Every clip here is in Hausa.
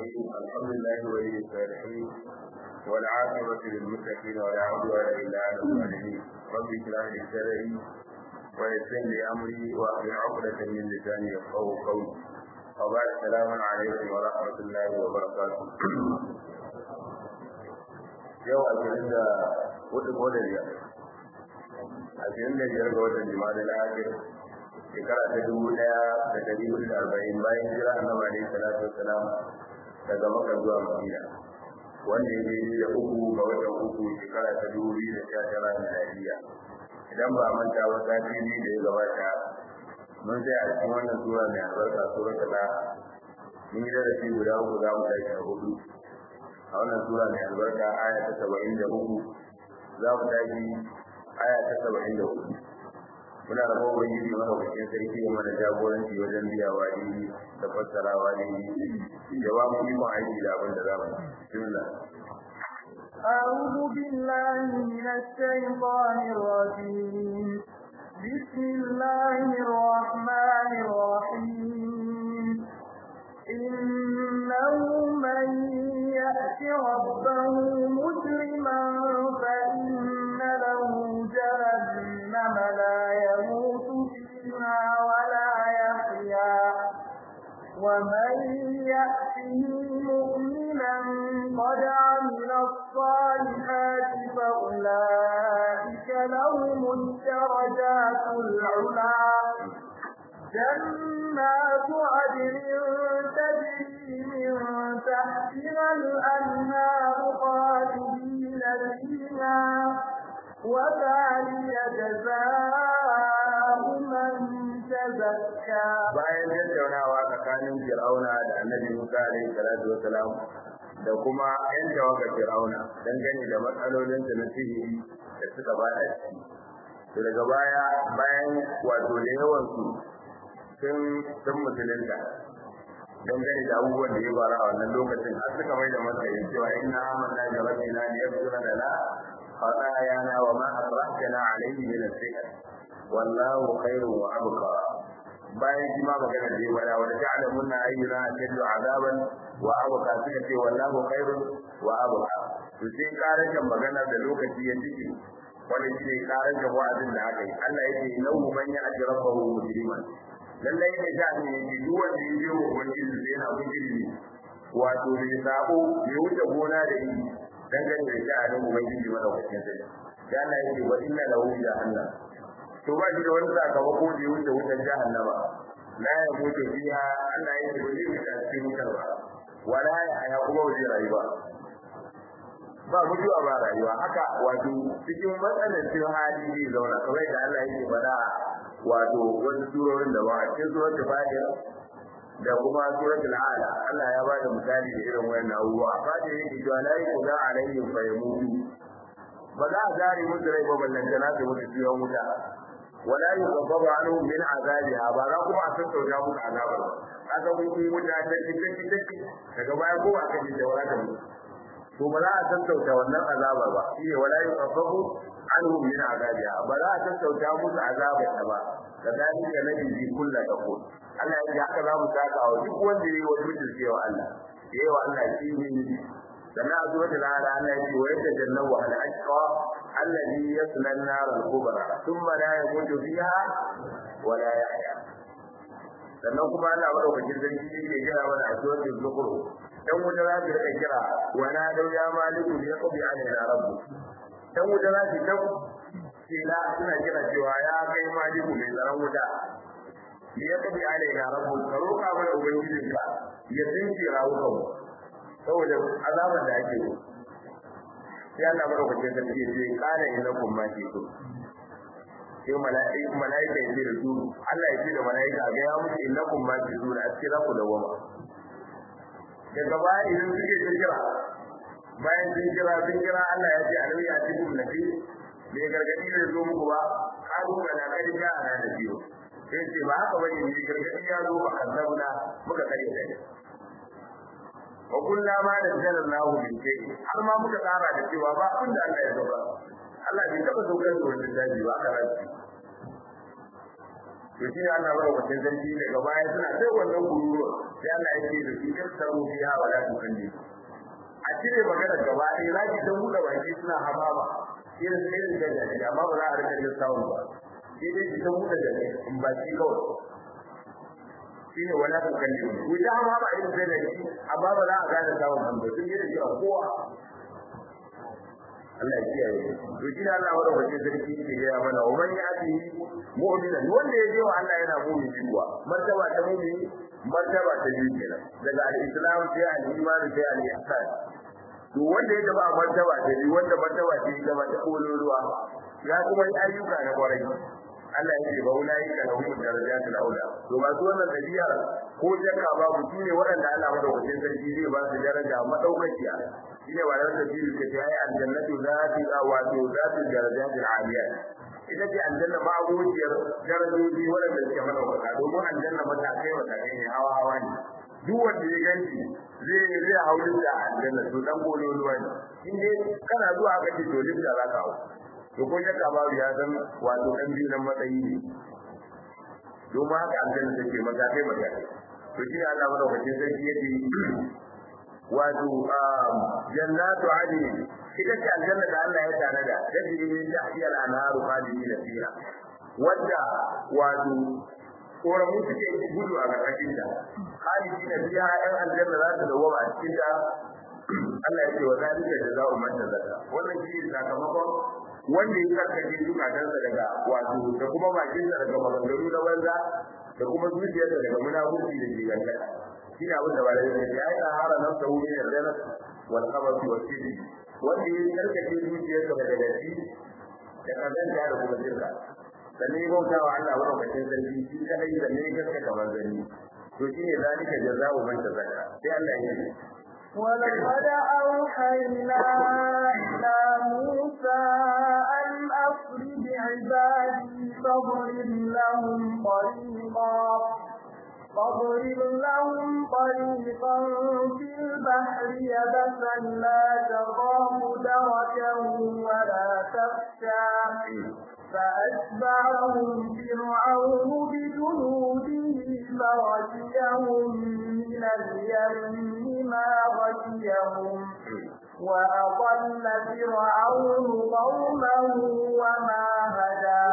الرحيم الحمد لله ولي الصالحين والعاقبة للمتقين ولا عدوان إلا على الظالمين رب اشرح لي صدري ويسر لي أمري وأحلل عقدة من لساني يفقهوا قولي وبعد السلام عليكم ورحمة الله وبركاته yau a cikin da hudu ko da biyar a cikin da biyar ga watan jima'a da lafiyar shekara ta dubu daya da dari hudu da arba'in bayan jira annabi alaihi salatu wassalam daga maka zuwa madina wanda ya yi da uku ga watan uku shekara ta dubu biyu da sha tara miladiya idan ba manta ba sati biyu da ya gabata mun sai a cikin wannan sura mai albarka sura ta mun yi darasi guda uku za mu tashi a hudu a wannan sura mai albarka aya ta saba'in da uku za mu tashi aya ta saba'in da hudu muna da kowa ubangiji mana wakilin sarki ya mana jagoranci wajen biyawa ne da fassarawa ne da ba mu ikon aiki da abin da za mu bismillah أعوذ بالله من الشيطان الرجيم بسم الله الرحمن الرحيم إنه من يأت ربه مجرما فإن له جهنم لا يموت فيها ولا يحيا ومن يأته مؤمنا قد عمل الصالحات فأولئك لهم الدرجات العلى جنات عدن تجري من تحتها الأنهار خالدين فيها وذلك جزاء من تزكى bayan tattaunawa tsakanin Fir'auna da Annabi Musa alaihi salatu wasalam da kuma ƴan tawagar Fir'auna dangane da matsalolin da na sihiri da suka bada shi to daga baya bayan wato da yawan su sun sun musulunta dangane da abubuwan da ya fara a wannan lokacin har suka mai da matsayin cewa inna amanna bi rabbina liyaghfira lana خطايانا وما أطرحتنا عليه من السحر والله خير وأبقى bayan shi ma magana da wala wala ta'lamunna ayyuna ashaddu azaban wa abqa suka ce wallahu khairun wa abqa to sai karajan magana da lokaci ya ciki wani shi karajan wa'azin da aka yi Allah yake lahu man ya'ti rabbahu mujriman lallai ne da ne duk wanda ya je wa wani sai yana mujrimi wato bai sabo bai wuce gona da yi dangane da sha'anin ubangiji madaukakin sai da Allah yake wa inna lahu jahannam to ba shi da wani sakamako da ya wuce wutar jahannama la ya mutu fiha Allah yake ba zai wuce cikin wutar ba wala ya haya kuma ba zai rayu ba ba mutuwa ba rayuwa haka wato cikin matsanancin hali zai zauna kamar da Allah yake faɗa wato wani surorin da ba a cikin suratul fatiha da kuma suratul ala Allah ya bada misali da irin wayan abubuwa amma da yake cewa la yuqda alaihim fa yamutu ba za a gare musu rai ba ballan da su mutu ciwon wuta wala yuqabbaru anhum min azabiha ba za kuma a sassauta musu azabar ba kaga kun yi wuta ta take take daga baya ko aka ji da wala da mutu to ba za a sassauta wannan azabar ba shi wala yuqabbaru anhum min azabiha ba za a sassauta musu azabar ta ba kadalika nabi kullu taqul Allah ya haka za mu saka wa duk wanda yayi wani mutum cewa Allah yayi wa Allah shi ne sannan a suratul ala Allah ya ce wa yatajannabu al ashqa alladhi yasla an-nar al-kubra thumma la yamutu fiha wa la yahya sannan kuma Allah madaukakin sarki yake kira mana a suratul zukhruf dan wuta za su rika kira wa na dau ya maliku ya qabi alaina rabbu dan wuta za su dau kila suna kira cewa ya kai maliku mai tsaron wuta ya tabi alaina rabbu ka roka mana ubangijinka ya tsinci rawukan mu saboda azaban da ake yi sai Allah madaukakin sarki ya ce kana innakum ma shi'tum sai mala'ika mala'ika ya ce da su Allah ya ce da mala'ika ga ya muku innakum ma shi'tum a cikin ku da goma daga baya idan suke kira bayan sun kira sun kira Allah ya ce alau ya ci kun nabi me gargadi ne zo muku ba kalu kana kai ga ana da biyo sai ce ba haka bane ne gargadi ya zo ba annabuna muka kare da wa kullu ma da jalallahu bin kai har ma muka tsara da cewa ba abin da Allah ya zo ba Allah bai taba saukar da wannan daji ba aka rashi to shi ne Allah bara wacin sarki daga baya suna sai wannan kururuwa sai Allah ya ce da su in samu fiha wa la tukalli a cire magana gaba ɗaya za ki ta buɗe baki suna hamama irin irin da jaki amma ba za a rika jin sawun ba sai dai ki ta buɗe jaki in baki kawai shi ne wala tukalli ku ta hamama irin da jaki amma ba za a gane sawun ba sun yi da shi a kowa Allah ya kiyaye to shi ne Allah wanda wace sarki ke gaya mana wa man yati mu'minan wanda ya je wa Allah yana mu'min kuwa martaba ta mu'min martaba ta biyu kenan daga al-islam sai al-iman sai al-ihsan to wanda ya taba martaba ta biyu wanda martaba ta yi gaba ta kololuwa ya kuma yi ayyuka na kwarai Allah ya ce ba ulai ka lahum darajatul aula to ba su wannan dabi'a ko jakka babu shine waɗanda Allah madaukakin sarki zai ba su daraja madaukakiya shine wannan tafsiri ke ta yi aljannatu zati wato zati darajatul aliyat ita ce aljanna ma abokiyar darajoji waɗanda suke madaukaka domin aljanna matakai matakai ne hawa hawa ne duk wanda ya ganci zai zai hauri da aljanna to dan gololuwa ne in dai kana zuwa aka ce to lifta za ka hau to ko shakka babu ya san wato dan biyu nan matsayi ne domin haka aljanna take matakai matakai to shi Allah madaukakin sarki yake wato jannatu adn ita ce aljanna da Allah ya tanada da jiri da hiyar anharu khalidina fiha wanda wato koramu suke gudu a ƙarƙashin ta khalidina fiha ɗan aljanna za su dawo a cikin ta Allah ya ce wa zalika jazaa'u man tazakka wannan shi ne sakamakon wanda ya karkace zukatansa daga wato da kuma bakinsa daga maganganu na banza da kuma zuciyarsa daga munafurci da jiganta shi ne abin da ba da yake ya yi tsahara nan ta wuri da dana wal khabasi wa sirri wanda ya karkace zuciyarsa daga datti da kazanta da kuma shirka sannan ya bauta wa Allah madaukakin sarki shi kadai da ne gaskata manzanni to shine zalika jazaa'u man tazakka sai Allah ya yi ولقد أوحينا إلى موسى أن أسر بعبادي فاضرب لهم طريقا فاضرب لهم طريقا في البحر يبسا لا تخاف دركا ولا تخشى فأتبعهم فرعون بجنوده فغشيهم من اليم ما غشيهم وأضل فرعون قومه وما هدى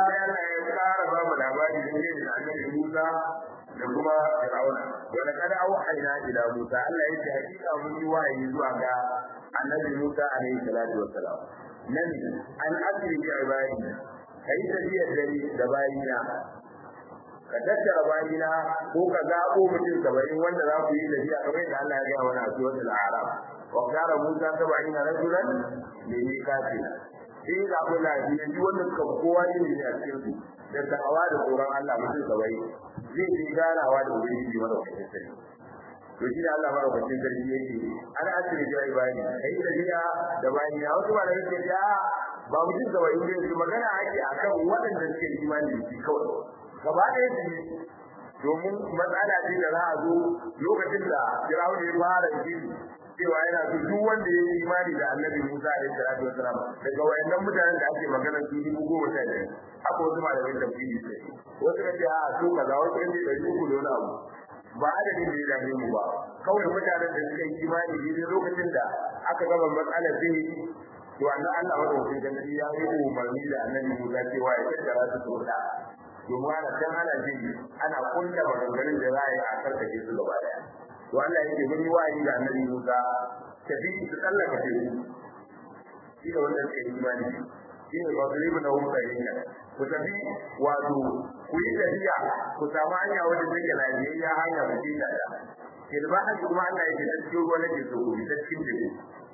da kuma Fir'auna wanda kada auhayna ila Musa Allah yake hakika mun yi wahayi zuwa ga Annabi Musa alaihi salatu wassalam nan an asri bi ibadi kai tafiyar dare da bayina ka tattara bayina ko ka zabo mutum saba'in wanda za ku yi tafiya kamar yadda Allah ya gaya mana a suratul A'raf wa qala Musa sab'ina rajulan li miqatina sai ga kula da ji wanda suka kowa ne a cikin su da da'awa da tsoron Allah mutum saba'in zai je ganawa da ubangiji madaukakin sarki to shi Allah madaukakin sarki yake ana asiri da ibadi kai tafiya da bayani a wasu malamai suke ya ba mutum da wani ne su magana ake akan waɗanda suke imani da shi kawai gaba ɗaya su ne domin matsala ce da za a zo lokacin da Fir'aun ya fara jini cewa yana so duk wanda ya yi imani da Annabi Musa alaihi salatu wasalam daga wayannan mutanen da ake magana su dubu goma sha biyar haka wasu malamai tafsiri suke wasu ka ce a su kaza wasu ka ce ɗari uku da wani abu ba adadin da ya dame mu ba kawai mutanen da suka yi imani ne lokacin da aka gama matsalar zai to annan Allah madaukakin sarki ya yi umarni da annabi Musa cewa ya tattara su tsoda domin ana can ana jin ana kunta maganganun da za a yi a karkace su gaba daya to Allah ya ce mun yi wa'ayi da annabi Musa tafi su tsallaka teku shi da wanda suka yi imani shi ne ba su ribu na wuta yin ku tafi wato ku yi tafiya ku samu hanya wadda take lafiyayya hanya ku ci ta da kilba kuma Allah ya ce ta cikin ruwa nake so ku ta cikin teku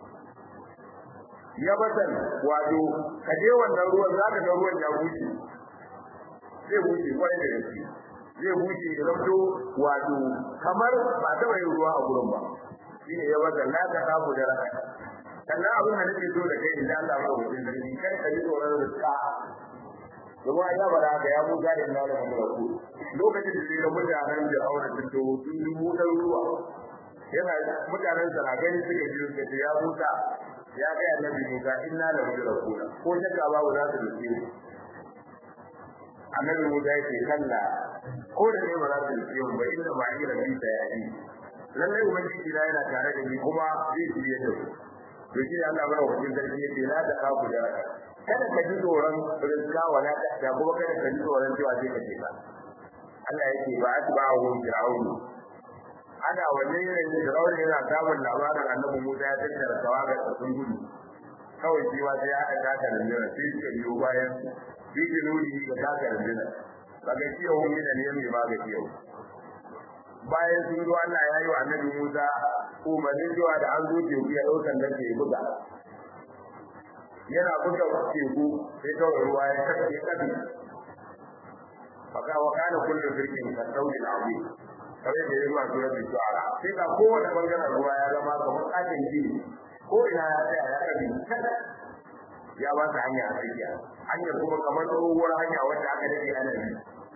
ya batan wato ka je wannan ruwan za ka ga ruwan ya bushe zai bushe kwarai da gaske zai bushe ya zamto wato kamar ba taɓa yin ruwa a gurin ba shi ne ya batan la ta kafu da raka sannan abin da nake so da kai idan Allah ya wuce da ni kai ka ji tsoron rizka kuma ya bada haka ya buga da Allah da ku lokacin da sai mutanen da aure sun to sun yi mutar ruwa yana mutanen sa na gani suka ji suka ce ya muta ya ga annabi Musa inna la mudrakuna ko shakka babu za su dace mu annabi Musa yake kalla ko da ne ba za su riske mu ba inda ba ira bi ta yayi lallai ubangiji na yana tare da ni kuma zai shirye da ku to shi Allah bara wajen sarki yake la da kafu da raka kada ka ji tsoron rizka wala ta kuma kada ka ji tsoron cewa sai ka ce ka Allah yake ba atba'u fir'aun ana wannan yanayin fir'aun yana samun labarin annabi Musa ya tattara tawaga da sun gudu kawai shi ma sai ya haɗa taka da jira sai suka biyo bayan bi jinudi ga taka da jira kaga shi yau min ne mai ma ga yau bayan sun zo Allah ya yi wa annabi Musa umarnin cewa da an zo teku ya ɗaukan da ke buga yana buga teku sai kawai ruwa ya kafe kafe faka wa kana kullu firqin ka dawli al-azim kare da yawa suratul shu'ara sai ka kowace bangaren ruwa ya zama kamar katin gini ko ina ya tsaya ya kabi kada ya ba ta hanya a tsakiya hanyar kuma kamar tsohuwar hanya wacce aka dade ana bi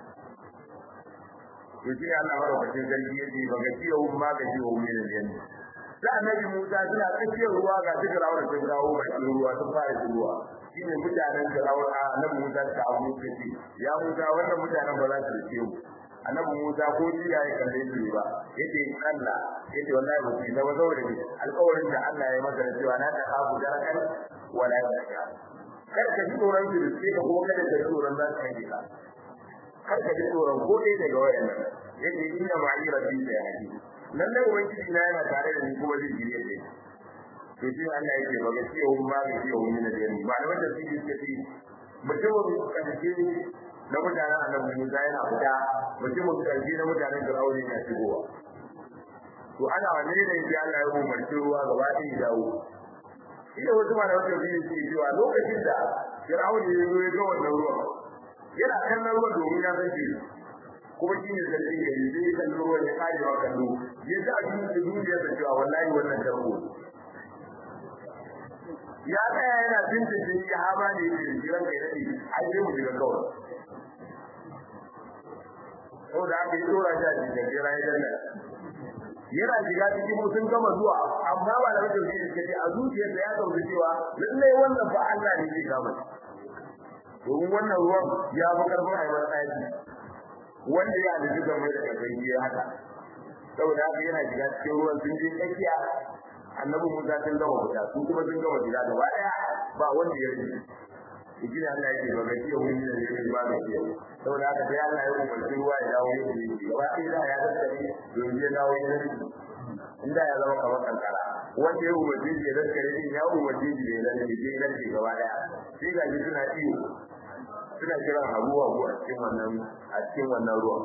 to shi ne Allah madaukakin sarki yace ba ga ciwo ma ga ciwo ne da yanni da annabi Musa suna tsakiyar ruwa ga duk rawar sun dawo bakin ruwa sun fara ruwa shine mutanen da rawar annabi Musa ta abu ce ya Musa wannan mutanen ba za su ce mu annabi Musa ko ji ya kalle su ba yace Allah yace wallahi ba su zama saboda ni alƙawarin da Allah ya masa cewa na ta kafu darakan wala yaka kar ka ji tsoron su sai ka kuma kada ka ji tsoron za ka yi ka kar ka ji tsoron ko dai daga wayannan yace inna ma'i rabbi da yaki lalle ubangiji na yana tare da ni kuma zai jire da to shi Allah yake ba gaskiya hun ba gaskiya hun ne da ni ba da wanda suke suke mutumin karshe na mutanen annabi Musa yana fita mutumin karshe na mutanen Fir'auna yana shigowa to ana wanne ne sai Allah ya umarci ruwa gaba ɗaya ya dawo ina wasu ma da wata biyu ce cewa lokacin da Fir'auna ya zo ya ga wannan ruwan yana kallon ruwan domin ya san shi kuma shi ne zargin gari zai kalli ruwan ya kare wa kallo ya ji a cikin duniya da cewa wallahi wannan tarko ya tsaya yana bincike ya haba ne da jiran kai dade ai sai mu shiga kawai saboda haka ya dora shi a cikin jira ya danna yana shiga cikin mu sun gama zuwa amma ba da wajen shi suka ce a zuciyarsa ya dauki cewa lallai wannan fa Allah ne zai kama domin wannan ruwan ya fi karfin haifar tsaki wanda ya da duka mai da kafin ya haka saboda haka yana shiga cikin ruwan sun je tsakiya annabi Musa sun gama fita su kuma sun gama fita gaba daya ba wanda ya rage shi ne Allah yake baga ciwo wani da yake ba da ciwo saboda haka sai Allah ya umarci ruwa ya dawo yake yi gaba ɗaya da ya daskare domin ya dawo ya rage inda ya zama kamar kankara wanda ya umarci shi ya daskare din ya umarci shi da ya rage ya rage gaba daya sai ga shi suna iyo suna kiran abu abu a cikin wannan a cikin wannan ruwan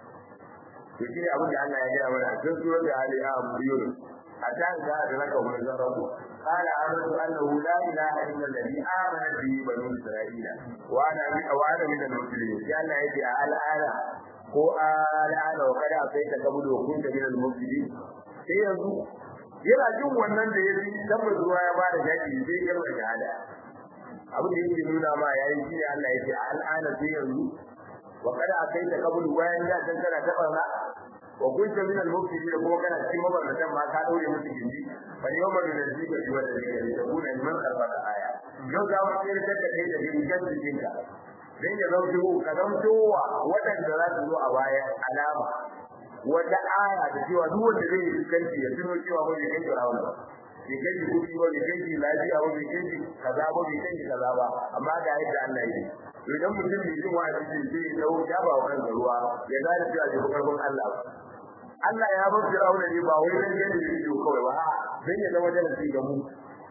to shi ne abin da Allah ya gaya mana a cikin surar da Ali ya ambiyo حتى إذا أدرك ونزره قال آمنت أنه لا إله إلا الذي آمنت به بنو إسرائيل وأنا وأنا من المسلمين قال يدي الآن هو الآن وقد أعطيت قبل وكنت من المفسدين sai yanzu yana jin wannan da ya ji tabbas ruwa ya bada jaki sai ya bar shahada abin da yake nuna ma yayin shi ne Allah yake al'ana sai yanzu wa kada akaita kabul wayan da kan kana tabarna wa kunta min al-mufsidin kuma kana cikin mabarnatan ma ka daure musu gindi fa yawma yunzika bi wajhi ka takuna liman khalaqaka aya yau za mu tsere da kai da dingan jikinka dan ya zauto ka zauto wa wadanda za su zo a baya alama wata aya da cewa duk wanda zai yi kanci ya tuno cewa ba zai kanci rawana ba bai kanci kudi ba bai kanci lafiya ba bai kanci kaza ba bai kanci kaza ba amma ga yadda Allah ya yi idan mutum bai jin wa'azi sai ya dawo ya ba wa kansa ruwa ya gane cewa bai karfin Allah ba Allah ya bar Fir'auna ne ba wai dan gane da ido kawai ba dan ya zama darasi ga mu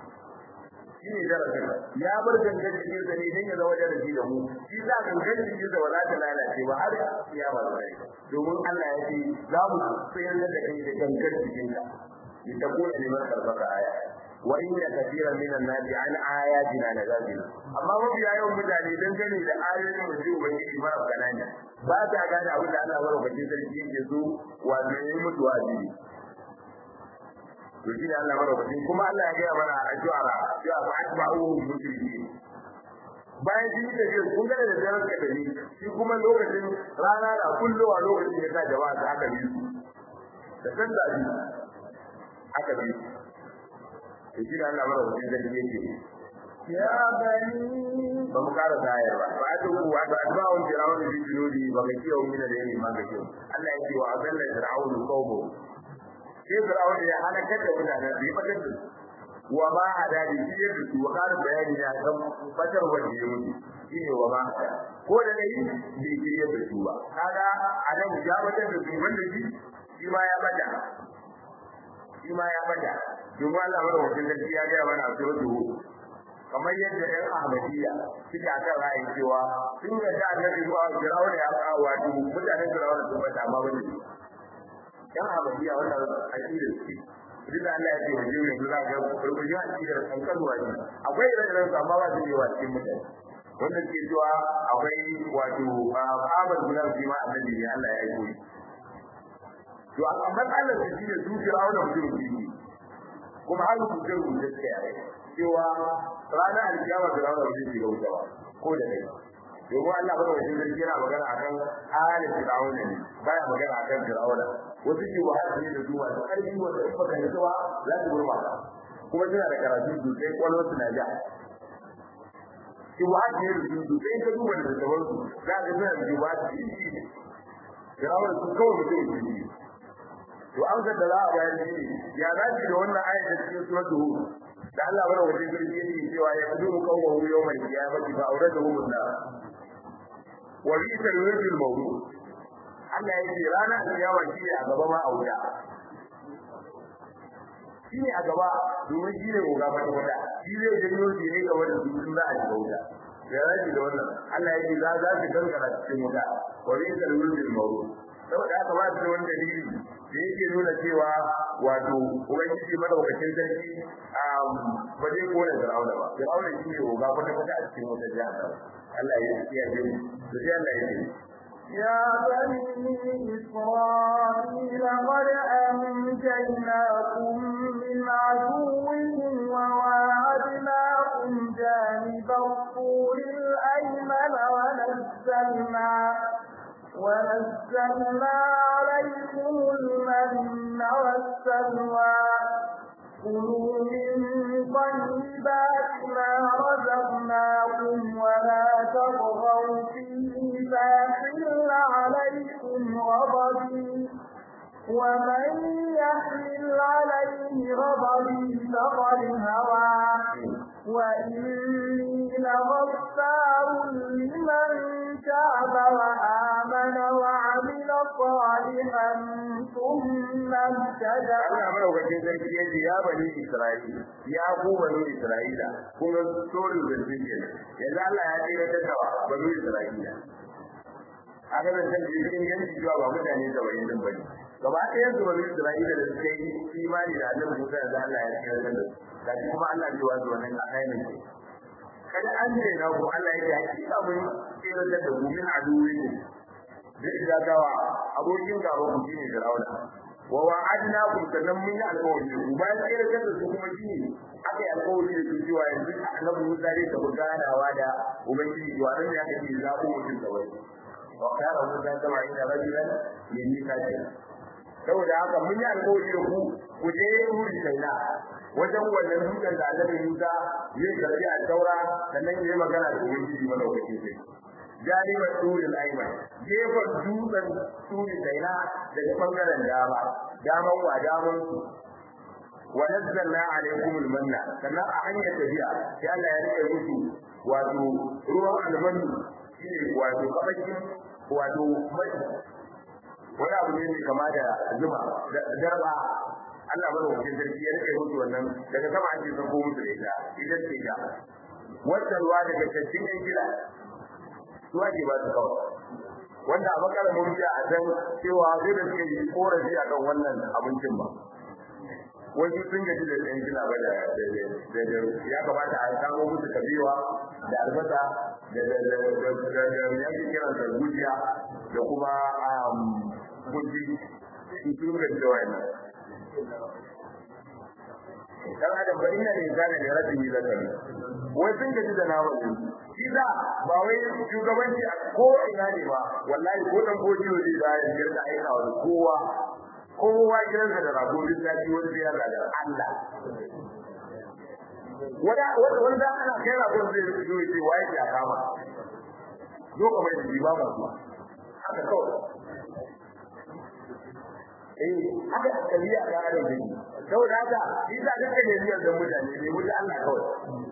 shi ne darasin ya bar gangan cikin sa ne dan ya zama darasi ga mu shi za gangan cikin sa ba za ta lalace ba har ya ba sai domin Allah ya ce za mu tsayar da kai da gangan cikin ka litakuna liman karbaka aya wa inna kathiran minan nasi an ayatina lazabin amma mafi yawan mutane dangane da ayoyin da su ubangiji mara kanani ba ta gane abin da Allah madaukakin sarki yake so wato yayi mutu wajibi to shi ne Allah madaukakin kuma Allah ya gaya mana a shuara cewa fa atba'uhu mushrikin bayan shi da shi kun gane da daren ka dani shi kuma lokacin rana da kullowa lokacin ya sa jama'a ta aka bi su da san da bi aka bi to shi ne Allah madaukakin sarki yake يا بني ba mu kara zayar ba ba ta ku wa ta ba wani firawun da jinodi ba ga kiyo min da yayi ma ga kiyo Allah ya ce wa azalla firawun qawmu sai firawun ya halaka da mutane bai fadar da wa ma hada da shi da su wa kara bayani ya kan fadar wanda ya mutu shine wa ma ko da dai bai kiriye da su ba kaga adam ya fadar da su wanda shi shi ma ya bada shi ma ya bada domin Allah mara wajen da ya ga mana a suratul kamar yadda ɗan Ahmadiyya suke a kan ra'ayin cewa sun ga da annabi zuwa Fir'auna ya kawo wato mutanen Fir'auna sun bata amma wani ɗan Ahmadiyya wannan aqidar su duk da Allah ya ce wajen ne za ga rubuce aqidar kan kalwa ne akwai ire-iren su amma ba su yi wa cikin mutane wanda ke cewa akwai wato Ahmad bin Abi ma annabi ne Allah ya aiko shi to amma matsalar su shine su Fir'auna mutum ne kuma har su ce rubuce suka yare cewa ranar alkiyama da ranar wajen shiga wuta ba ko da kai domin Allah bada wajen zargi yana magana akan halin Fir'auna ne baya magana akan Fir'auna wasu ke wahala ne da su masu ƙarfi wanda in baka yi zuwa za su gurma kuma suna da karatu sosai kwallon su na ja ki wahala ne da su sosai ka duba da daban su za ka suna da jiwa su yi Fir'auna su kawai mutum ne to amsar da za a bayar shi ya zaci da wannan ayatul cikin suratul hud da Allah bada wajen girgi yake cewa ya kudu kawo yawmal qiyamati fa awradahu an-nar wa bi'sa al-wajhul mawdu Allah yake rana al-qiyama shi ne a gaba ma auda shi ne a gaba domin shi ne goga mata wata shi zai janyo shi ne gaba da dukkan za a shiga wuta ya rashi da wannan Allah yake za za su kankara cikin wuta wa bi'sa al-wajhul mawdu saboda haka ba su wani dalili da yake nuna cewa wato ubangiji madaukakin sarki ba zai kone Fir'auna ba Fir'auna shi ne oga kwata kwata a cikin wata jihar Allah ya kiyaye mu to sai Allah ya ce يا بني إسرائيل قد أنجيناكم من عدوهم وواعدناكم جانب الطور الأيمن ونزلنا ونزلنا عليكم المن والسلوى كلوا من طيبات ما رزقناكم ولا تطغوا فيه فيحل عليكم غضبي ومن يحمل عليه غضبي فقد هوى وإني لغفار لمن تاب وآمن وعمل صالحا ثم اهتدى Allah madaukakin sarki ya ce ya bani Isra'ila ya ku bani Isra'ila kuma story da zikin yanzu Allah ya tsira ta tawa bani Isra'ila aka da san jikin yanki cewa ba mutane da wani din bane gaba ɗayan su bani Isra'ila da suka yi imani da Annabi Musa da Allah ya tsira da su da kuma Allah ya wazo wannan ayyukan ce kada an ne na ku Allah ya ce hakika mun tsira da ku min aduwi zai ga gawa abokin gaba ku shine Fir'auna wa wa'adnakum sannan mun yi alƙawari ku bayan tsere da su kuma shi aka yi alƙawari da su cewa yanzu annabi Musa zai tafi ganawa da ubangiji to anan ne aka ce zaɓo mutum da wani wa kana Musa kama inda rajulan yayi kace saboda haka mun yi alƙawari da ku ku je wuri kaina wajen wannan dutsen da annabi Musa zai karbi a taura sannan yayi magana da ubangiji madaukakin sai jaribar turin aiman gefen dutsen turin kaina daga bangaren dama daman wa daman su wa nazzalna alaikum almanna sannan a hanyar tafiya sai Allah ya rike musu wato ruwan almanu shine wato kabakin wato mai wani abu ne kama da zuma darba Allah bada wajen sarki ya rike musu wannan daga sama ake sako musu da ita ita ce ta wata ruwa daga cikin yan gida su ake ba su kawai wanda a makara mun biya a san cewa zai da suke yi korafi a kan wannan abincin ba wasu sun gaji da ɗan gina ba da ya kamata a samo musu kabewa da albasa da ya ke kiran da gujiya da kuma guji su sun gaji da wayan dan adam ba ina ne zane da rabin yi zakari wai sun gaji da naman su shi za ba wai shugabanci a ko ina ne ba wallahi ko dan goji ne da ya girka aika wa kowa kowa gidansa da rago duk sati wani ya da Allah wanda wanda da ana kai ragon zai rufe zo yace waye ya kama zo ka mai ji ba mu haka kawai eh haka kariya da adam ne saboda haka shi da kake ne biyar da mutane ne wuce Allah kawai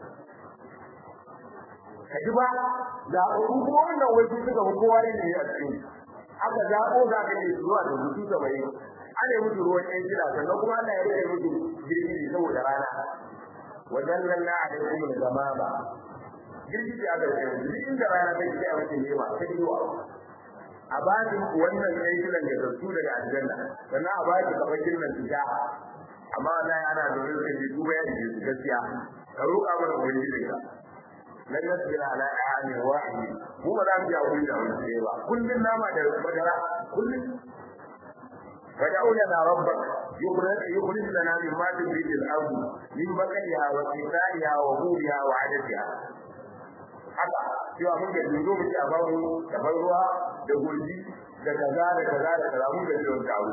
kaji ba da ko wannan waje suka ko kowa ne a cikin aka zaɓo za ka yi zuwa da mutu da bai ana mutu ruwan ɗan gida sannan kuma Allah ya rike mutu girgiji saboda rana wajen nan na da kuma da zama ba girgiji aka rike mutu inda rana ta ce a mutu ne ba ta yi wa a ba shi wannan ɗan gidan da zartu daga aljanna sannan a ba shi kamar girnan fita amma wallahi ana zaune suka ce duba ya ce gaskiya ka roƙa mana ubangijinka lan nasbira ala amin wahid mu ba za mu yi hakuri da wani sai ba kullun nama da madara kullun wad'u lana rabbak yukhrij yukhrij lana mimma tunbitu al-ard min baqliha wa qithaiha wa huliha wa adatiha haka cewa mun ga dundo mu ci a babu da ruwa da gurbi da kaza da kaza da kaza mun ga jiwon kawo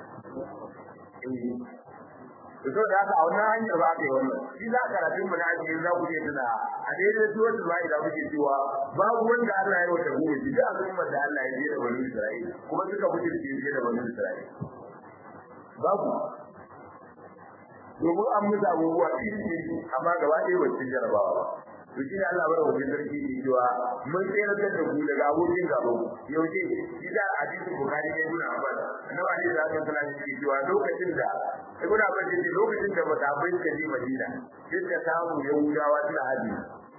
to so da haka a wannan hanyar ba ka yi wannan shi za ka rafi mu na ake za ku je tuna a daidai su wanda ba idan muke cewa babu wanda Allah ya wata gobe shi da al'ummar da Allah ya je da bani Isra'ila kuma suka fice da je da bani Isra'ila babu domin an musa abubuwa iri amma gaba ɗaya ba cikin jarabawa ba to shi ne Allah bada wajen sarki ne cewa mun tsayar da ku daga abokin gaba yaushe shi da hadisin bukari ne ibn abbas annabi ali da aka tsara shi cewa lokacin da ibn abbas ce lokacin da mutabai suka je madina sai ka samu yahudawa suna haji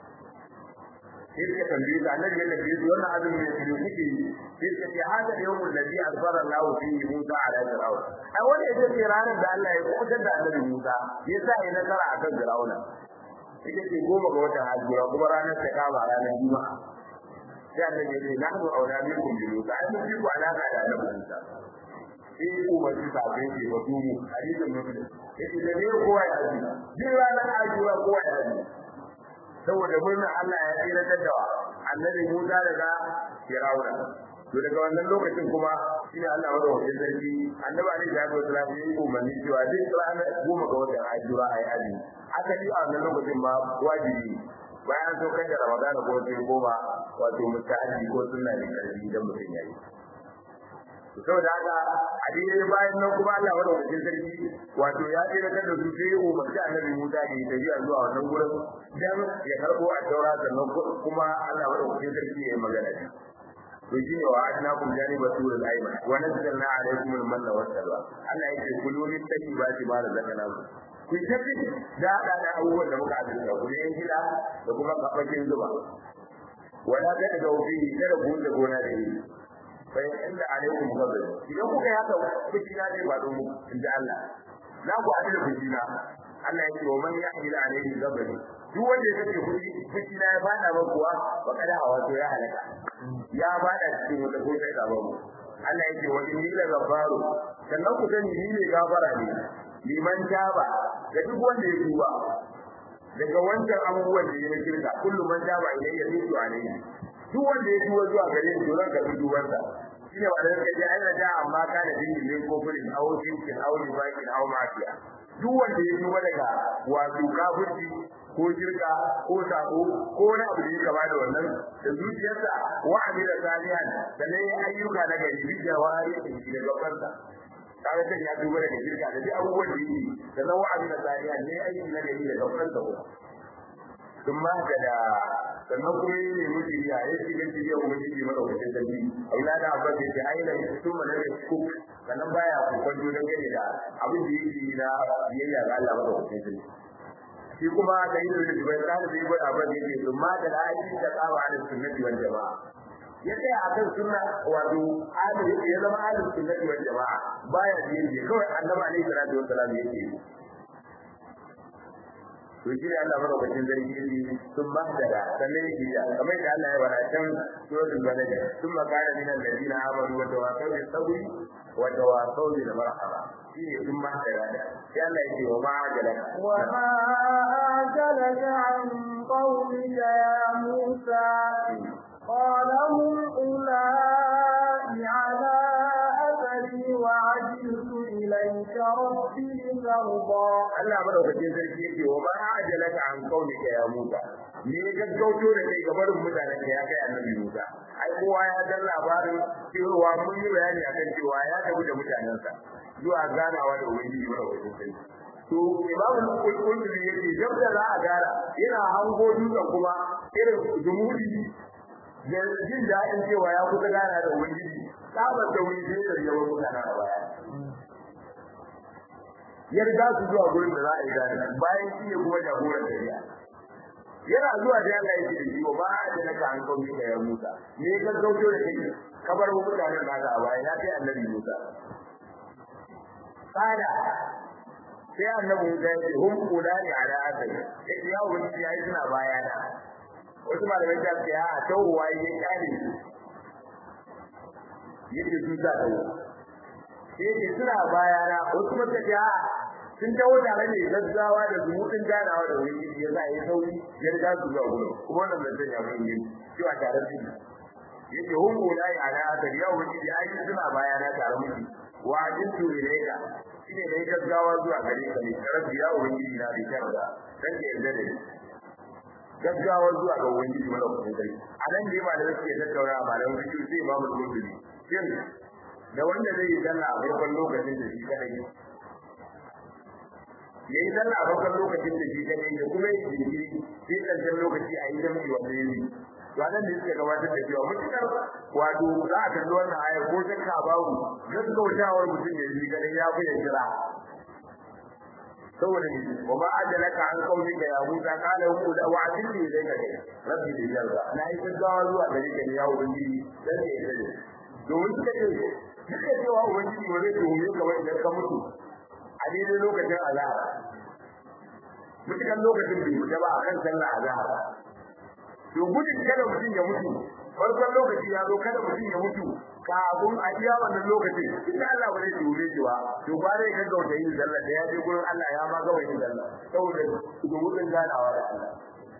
sai ka tambaye ka annabi ya tambaye su wannan azumi ne su kuke sai ka ce hada yawmul ladhi azbara Allah fihi Musa ala fir'aun ai wanda ya ce ranar da Allah ya kubutar da annabi Musa yasa ya nasara akan fir'auna ita ce goma ga watan hajjura kuma ranar ta kama ranar juma'a sai annabi ya ce nahnu aula minkum bi Musa ai mun fi ku alaka da annabi Musa sai ku ba su sabe ke ba su mu hadisin muslim yace da ne kowa ya ji jin ranar hajjura kowa ya ji saboda murnar Allah ya tsira da annabi Musa daga Fir'auna to daga wannan lokacin kuma shine Allah wanda wajen sarki annabi Ali da Abu Talib ya yi umarni cewa duk ranar goma ga watan Ashura ayi azumi aka yi a wannan lokacin ma wajibi bayan so kan da Ramadan ko sai goma wato mutahaji ko sunna ne karfi idan mutum yayi to saboda haka a daidai bayan nan kuma Allah wanda wajen sarki wato ya tsira da su sai umarci annabi Musa da ya tafiya zuwa wannan gurin dan ya karbo a taura sannan kuma Allah wanda wajen sarki ya yi magana da to shine wa adnakum janiba turul ayman wa nazzalna alaykum al-manna was-salwa Allah yake kulu min tayyibati ma razaqnakum ku tafi da da da abubuwan da muka azurta ku ne gida da kuma kafakin zuba wala ta daga wufi kada ku da gona da yi fa inda alaykum ghadab idan kuka haka kuci na zai faɗo mu inda Allah na ku adala kuci na Allah yake wa man yahmil alayhi ghadab duk wanda ya kace kuci kuci na ya fada ba kuwa ba kada hawa to ya halaka ya bada cikin wata ko sai gaba mu Allah yake wa inni la ghafaru sannan ku sani ni ne gafara ne liman taba ga duk wanda ya tuba daga wancan abubuwan da ya kirka kullu man taba ilayya tubu alayhi duk wanda ya tuba zuwa gare ni don ka tuban sa shine ba da kake ai da amma ka da dinki ne ko kulin aure kin aure baki aw mafiya duk wanda ya tuba daga wato kafirci ko shirka ko sako ko wani abu da ya gaba da wannan da zuciyarsa wa amila salihan da ne ayyuka na gari bi jawari da gabansa kaga sai ya duba daga shirka da duk abubuwan da yake da nan wa amila salihan ne ayyuka na gari da gabansa ko kuma da sannan kuma yi ne mutu ya yi shi gaci ya kuma shi mara wajen dalili aula da abba ke ce aina sun mana da kuk sannan baya kokon don gane da abin da yake na biyayya ga Allah mara wajen dalili shi kuma da yin da bai tsara da bai abin da yake sun ma da aiki da tsawa da sunnati wal jama'a ya tsaya akan sunna wato ahli ya zama ahli sunnati wal jama'a baya da yin kawai annabi alaihi salatu wassalam yake to shi Allah madaukakin zargi ne sun ba da sannan yake da kamar da Allah ya bada can suratul balad sun makana min alladina amanu wa tawasaw bis sabri wa tawasaw bil marhama shi ne sun ba da da sai Allah yake wa ma ajalaka wa ma ajalaka an qawmika ya Musa قال هم أولئك على أثري وعجلت إليك ربي ترضى Allah madaukakin sarki yake wa ma ajalaka an kaunika ya Musa me gaggauto da kai gabarin mutanen ka ya kai annabi Musa ai kowa ya dan labarin cewa mun yi bayani akan cewa ya tafi da mutanensa zuwa ganawa da ubangiji madaukakin sarki to imamu al-qurtubi yake jabda za a gara yana hango dutsen kuma irin jumudi da jin daɗin cewa ya kusa gana da ubangiji sabar da wuri sai da yawan mutanen a baya ya riga su zuwa gurin da za a yi gane bayan shi ne kuma jagoran tafiya yana zuwa da Allah yake da shi ba da naka an kawo da ya Musa me ka gauto da kai kabar mutanen naka a baya ya kai annabi Musa kada sai annabi Musa ya ce hum qulani ala asali yake ya wani ya yi suna baya na wasu malamai ta ce a tawwa ya kare yake su ta tawo sai suna baya na wasu mata ce a sun tawo tare ne gaggawa da zumutin ganawa da wani ya za a yi sauri ya riga su zuwa gudu kuma wannan da zai yafi yin cewa tare su yake hun gona ya ala asar ya wani da ai suna baya na tare miki wa ajin tu ilaika shine dai gaggawa zuwa gare ka ne rabbi ya wani na da kyarda dan ke yarda da ni gaggawa zuwa ga wani mana kuma kai a nan ne ba da suke tattauna malamin fiqh sai imamu al-Qurtubi shin da wanda zai yi sallah a farkon lokacin da shi kadai ya yi sallah a farkon lokacin da shi kadai da kuma yi jinkiri sai ƙarshen lokaci a yi jami'i wanda ya yi to anan ne suka gabatar da cewa mutukar wato za a kalli wannan ayar ko shakka babu gaggautawar mutum ya yi kadai ya fi ya jira saboda ne wa ma ajalaka an kauli ga ya Musa kana hu da wa ajili da kai rabbi da jarra na yi gaggawa zuwa gare ka ya ubangiji dan ne ya domin suka ce duka cewa ubangiji ba zai tuhume ka wani idan ka mutu a daidai lokacin azahar mutukan lokacin bai fita ba a kan sallah azahar to gudun kada mutum ya mutu farkon lokaci ya zo kada mutum ya mutu kafin a iya wannan lokacin inda Allah ba zai tuhume shi ba to ba zai gaggauta yin sallah da ya je gurin Allah ya ma gawa yin sallah saboda gudun ganawa da Allah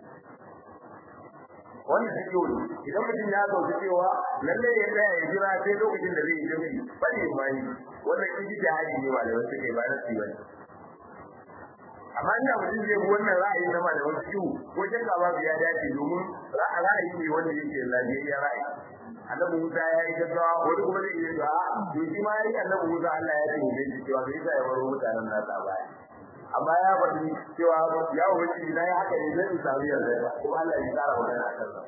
wannan shi yau idan mutum ya sauke cewa lalle ya tsaya ya jira sai lokacin da zai yi jami'i bane mai wannan kiji da hali ne ba da wasu kai ba na ci bane amma ina mutum zai bi wannan ra'ayi na ma da wasu ciwo ko shakka babu ya dace domin ra'ayi ne wanda yake lafiyayya ra'ayi annabi Musa ya yi gaggawa wani kuma zai iya cewa to shi ma ya yi annabi Musa Allah ya ce ne cewa bai sa ya baro mutanen nasa a baya amma ya faɗi cewa ya wuce na ya haka ne zai samu yarda ba kuma Allah ya tsara magana a kansa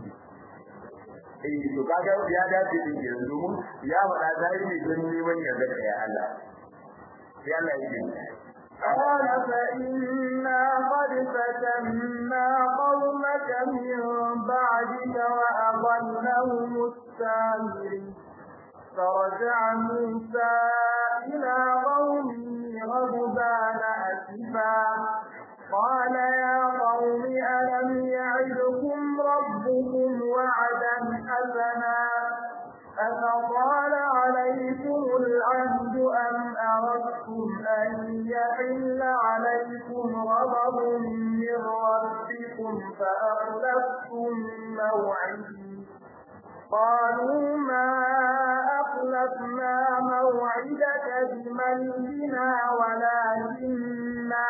eh to kaga ya dace din yanzu mun ya faɗa zai ne don neman yarda da ya Allah sai Allah ya ce قال فإنا قد فتنا قومك من بعدك وأضلهم السامري فرجع موسى إلى قومه غضبان أسفا قال يا قوم ألم يعدكم ربكم وعدا حسنا أفطال عليكم العهد أم أردتم أن يحل عليكم غضب من ربكم فأخلفتم موعدي قالوا ما أخلفنا موعدك بملكنا ولكننا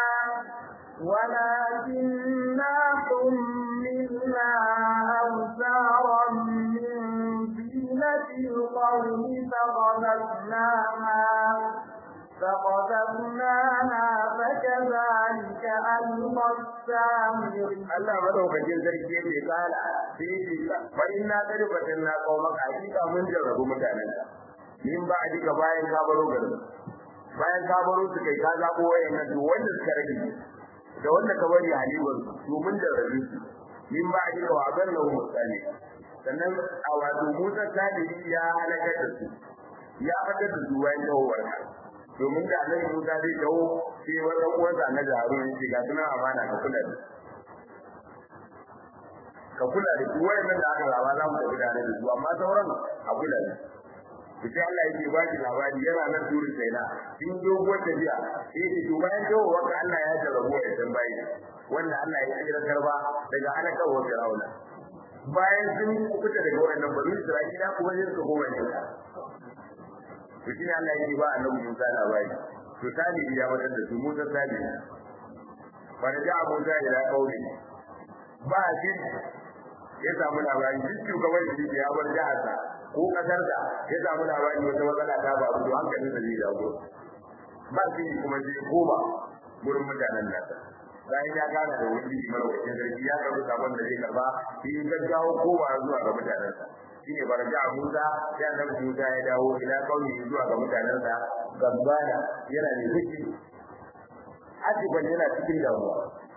ولكننا حملنا أوزارا من زينة القوم فغلبناها فقذفناها فكذلك ألقى السامري Allah madaukakin sarki yake kala sai ce fa inna qad fatanna qaumaka hakika mun jarrabu mutanen ka min ba dika bayan ka baro garin bayan ka baro su kai ka zabo wayannan to wanda suka rage da wanda ka bari halibar to mun jarrabu su min ba dika wa gallahu mutane sannan a wato Musa Sadiri ya halaka da su ya fadar da su bayan dawowar ka domin da annabi Musa zai dawo sai wannan uwansa na Harun yake ga sunan amana ka kula da ka kula da su wayannan da aka zaba za mu tafi tare da su amma sauran a kula da su sai Allah yake ba shi labari yana nan turi sai na in doguwar tafiya sai ce to bayan dawo wanda Allah ya jarrabo ya san bayi wanda Allah ya kira karba daga halakar wa Fir'auna bayan sun kuta daga wannan bani Isra'ila kuma sai suka koma ne to shine Allah yake ba annabi Musa labari to sani ya wadar da su Musa sani wanda ja Musa ila kauli ba shi ya samu labari duk shugaban shi ya bar jiharsa ko kasarsa ya samu labari wata matsala ta ba to hankalin da zai dawo ba shi kuma zai koma gurin mutanen nasa bayan ya gane da wani mara wajen sarki ya karbi sabon da zai karba shi gaggawa koma zuwa ga mutanensa shine barja Musa sai annabi Musa ya dawo ila kauli zuwa ga mutanensa gambana yana da fushi asiban yana cikin damuwa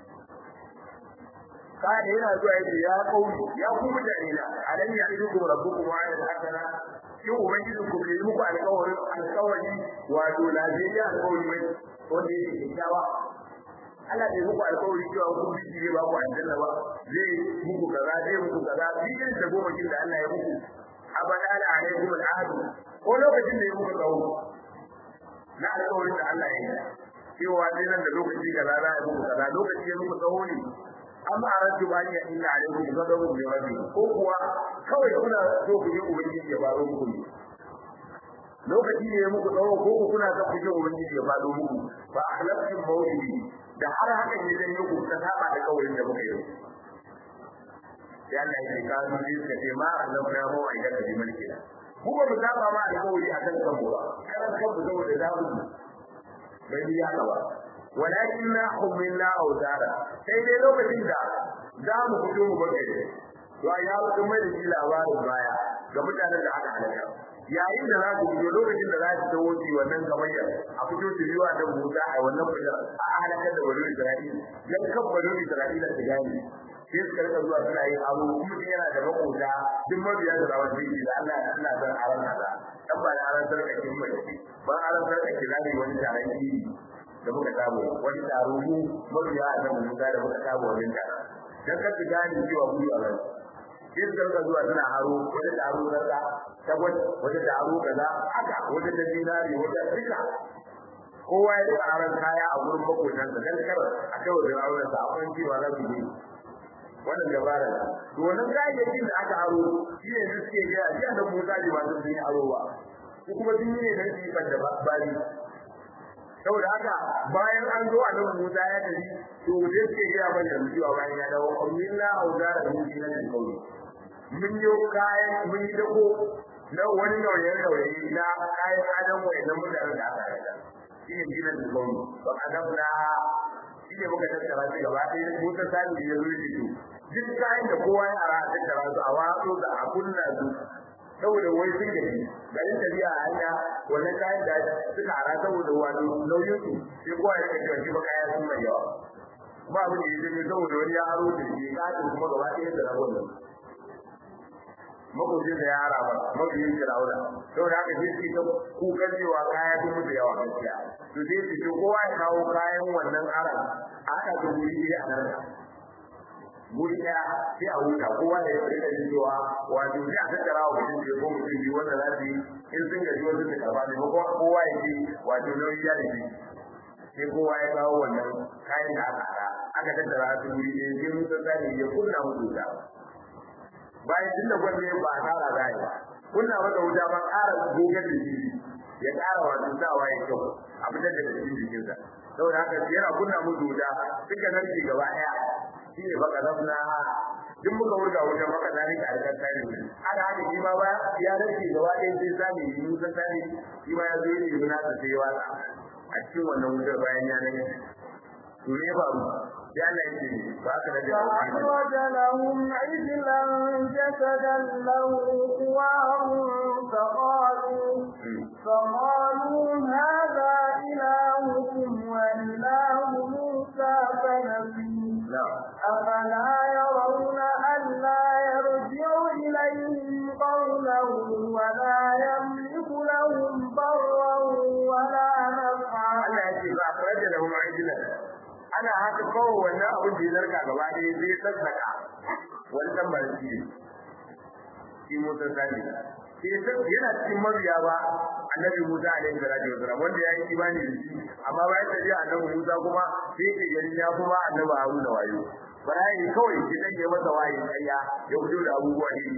kada yana zuwa yake ya kauli ya ku mutane na alam ya idukum rabbukum wa ayat hasana shin ubangijin ku bai muku alƙawarin alƙawari wato lafiya alƙawari mai wanda yake kyakkyawa Allah bai muku alƙawari cewa kun biki ne ba ku aljanna ba zai muku kaza zai muku kaza bikin da goma kin da Allah ya muku abada ala alaikum al'ahd ko lokacin da ya muku tsawo na alƙawarin da Allah ya yi cewa dai nan da lokaci kaza za a muku kaza lokaci ya muku tsawo ne amma aratu ba ya inna alaikum ghadabun min rabbi ko kuwa kawai kuna so ku yi ubangiji ya baro muku ne lokaci ne ya muku tsawo ko ku kuna son ku yi ubangiji ya baro muku fa akhlaqtum mawlidi da har hakan ne zan yi ku ta saba da kawarin da muka yi ya Allah ya ka su ji ka ce ma Allah ya mu aida da mulki da ku ba mu saba ma alƙawari akan kanmu ba karan kanmu saboda zamu bai ya ka ba walakin na humilla auzara sai dai lokacin da za mu fito mu bar gari to ya wuce mai da shi labarin baya ga mutanen da aka halaka yayin da za su fito lokacin da za su tawo ci wannan gamayya a fito su yiwa da Musa a wannan fitar a halakar da wani Isra'ila dan kan wani Isra'ila su gane sai su karka zuwa suna yin abu kuma yana da makota duk mabiya da rawar jiki da Allah ya Allah zan aran kaza dan ba da aran sarkakin mai ba aran sarkakin zai wani taron iri da muka samu wani taro mu mabiya a nan Musa da muka samu wajen taro dan ka ji gani cewa mu a ran sai su karka zuwa suna haro wani taro kaza tabbat wani taro kaza haka wani da dinari wani duka kowa ya da aran kaya a gurin makotansa dan kar a kai wajen auren sa akwai cewa za su yi wannan dabara to wannan kayayyakin da aka aro shi ne da suke ga shi da Musa ji ba su yi aro ba su kuma sun yi ne dan su ban da bari saboda haka bayan an zo annabi Musa ya tafi to da suke ga ban da cewa bayan ya dawo amilla auzara min dinan kauli mun yi kayan mun yi dako na wani nauyin nauyi na kayan adam wayannan mutanen da aka rada shi ne dinan kauli ba adabna shi ne muka tattara shi gaba ɗaya Musa sani ya zo shi duk kayan da kowa ya ara a tattara su a watsu da a kunna su saboda wai sun gaji garin tafiya a hanya wannan kayan da suka ara saboda wani nauyin su sai kowa ya rika shi ba kaya sun mai yawa kuma abin da ya zai saboda wani ya aro da shi katin kuma gaba ɗaya da rabon nan makwabcin da ya ara ba mabiyin firawuna saboda haka sai su ta kukan cewa kaya sun mutu yawa gaskiya to sai su ce kowa ya kawo kayan wannan aran a haɗa da wuri ɗaya a nan guri ɗaya sai a huta kowa da ya rika jin cewa wato sai a tattara wa mutum biyu ko mutum biyu wanda za su yi in sun gaji wasu su karɓa ne ko kowa ya ce wato nauyi ya da shi sai kowa ya kawo wannan kayan da aka haɗa aka tattara su guri ɗaya sai mutum zani ya kunna musu wuta bayan tun da gwamnati ba a tsara za ba kunna masa wuta ba ƙara gogar da shi ya ƙara wato sawa ya kyau a fitar da cikin jikinsa saboda haka yana kunna musu wuta suka narke gaba ɗaya shi ne baka zafna duk muka wurga wajen baka zari ka alƙar tani haka haka shi ma ba ya rage gaba ɗaya sai sami yi musan tani shi ma ya zo yi ne na sai ya watsa a cikin wannan wutar bayan ya nan to ne ba mu ya Allah yake ba ka da فأخرج لهم عجلا جسدا له خوار فقالوا فقالوا هذا إلهكم وإله موسى فنسي أفلا يرون ألا يرجع إليهم قولا ولا يملك لهم ضرا ولا نفعا Allah ya ce ba a da lahum ajilan ana haka kawai wannan abin da ya zarka gaba ɗaya zai sassaka wani dan barci ne shi Musa sani sai yana cikin mabiya ba annabi Musa alaihi salatu wasalam wanda ya yi imani da shi amma bayan tafiya annabi Musa kuma sai ke gani ya kuma annabi Haruna wayo bayan kawai shi dan ya masa wayi kayya ya fito da abubuwa iri iri to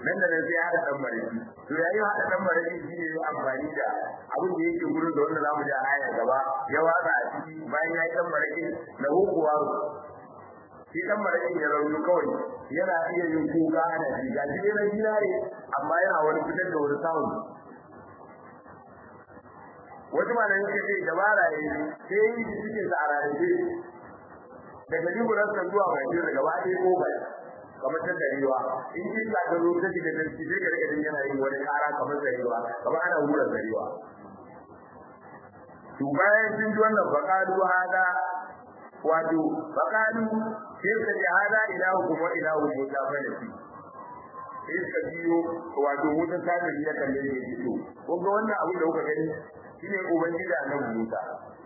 nan da nan sai haɗa ɗan maraki to yayin haɗa ɗan maraki shi ne amfani da abin da yake gurin da wanda zamu ji a aya gaba ya watsa a ciki bayan ya yi ɗan maraki na hukuwa shi ɗan maraki ya rauni kawai yana iya yin kuka ana ji ga shi na dinare amma yana wani fitar da wani samun wasu malamin suka ce dabara ya yi sai yi cikin sa a rarrabe daga liburarsa zuwa mai daga gaba ɗaya ko bai kamar ta darewa in ji ka ga zo ta shiga da shi sai ka rika jin yana yin wani kara kamar darewa kamar ana hura darewa to bayan sun ji wannan faqalu hada wato faqalu sai ka ji hada ilahu kuma ilahu musa fa da shi sai ka biyo wato musa ta da ya kalle ne to kun ga wannan abu da kuka gani shine ubangiji annabi musa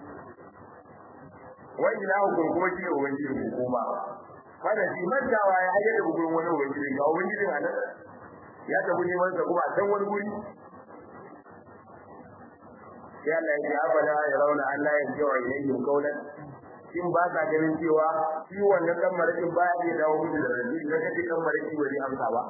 wa ilahu kuma shine ubangiji ku kuma kada shi mantawa ya haje da gurin wani ubangiji ga ubangiji a nan ya tafi neman sa kuma a can wani guri sai Allah ya ce abada ya rauna Allah ya ji wa ilayhi qawlan in ba ka ganin cewa shi wannan dan marakin baya iya dawo musu da rabi da kace dan maraki wani amsa ba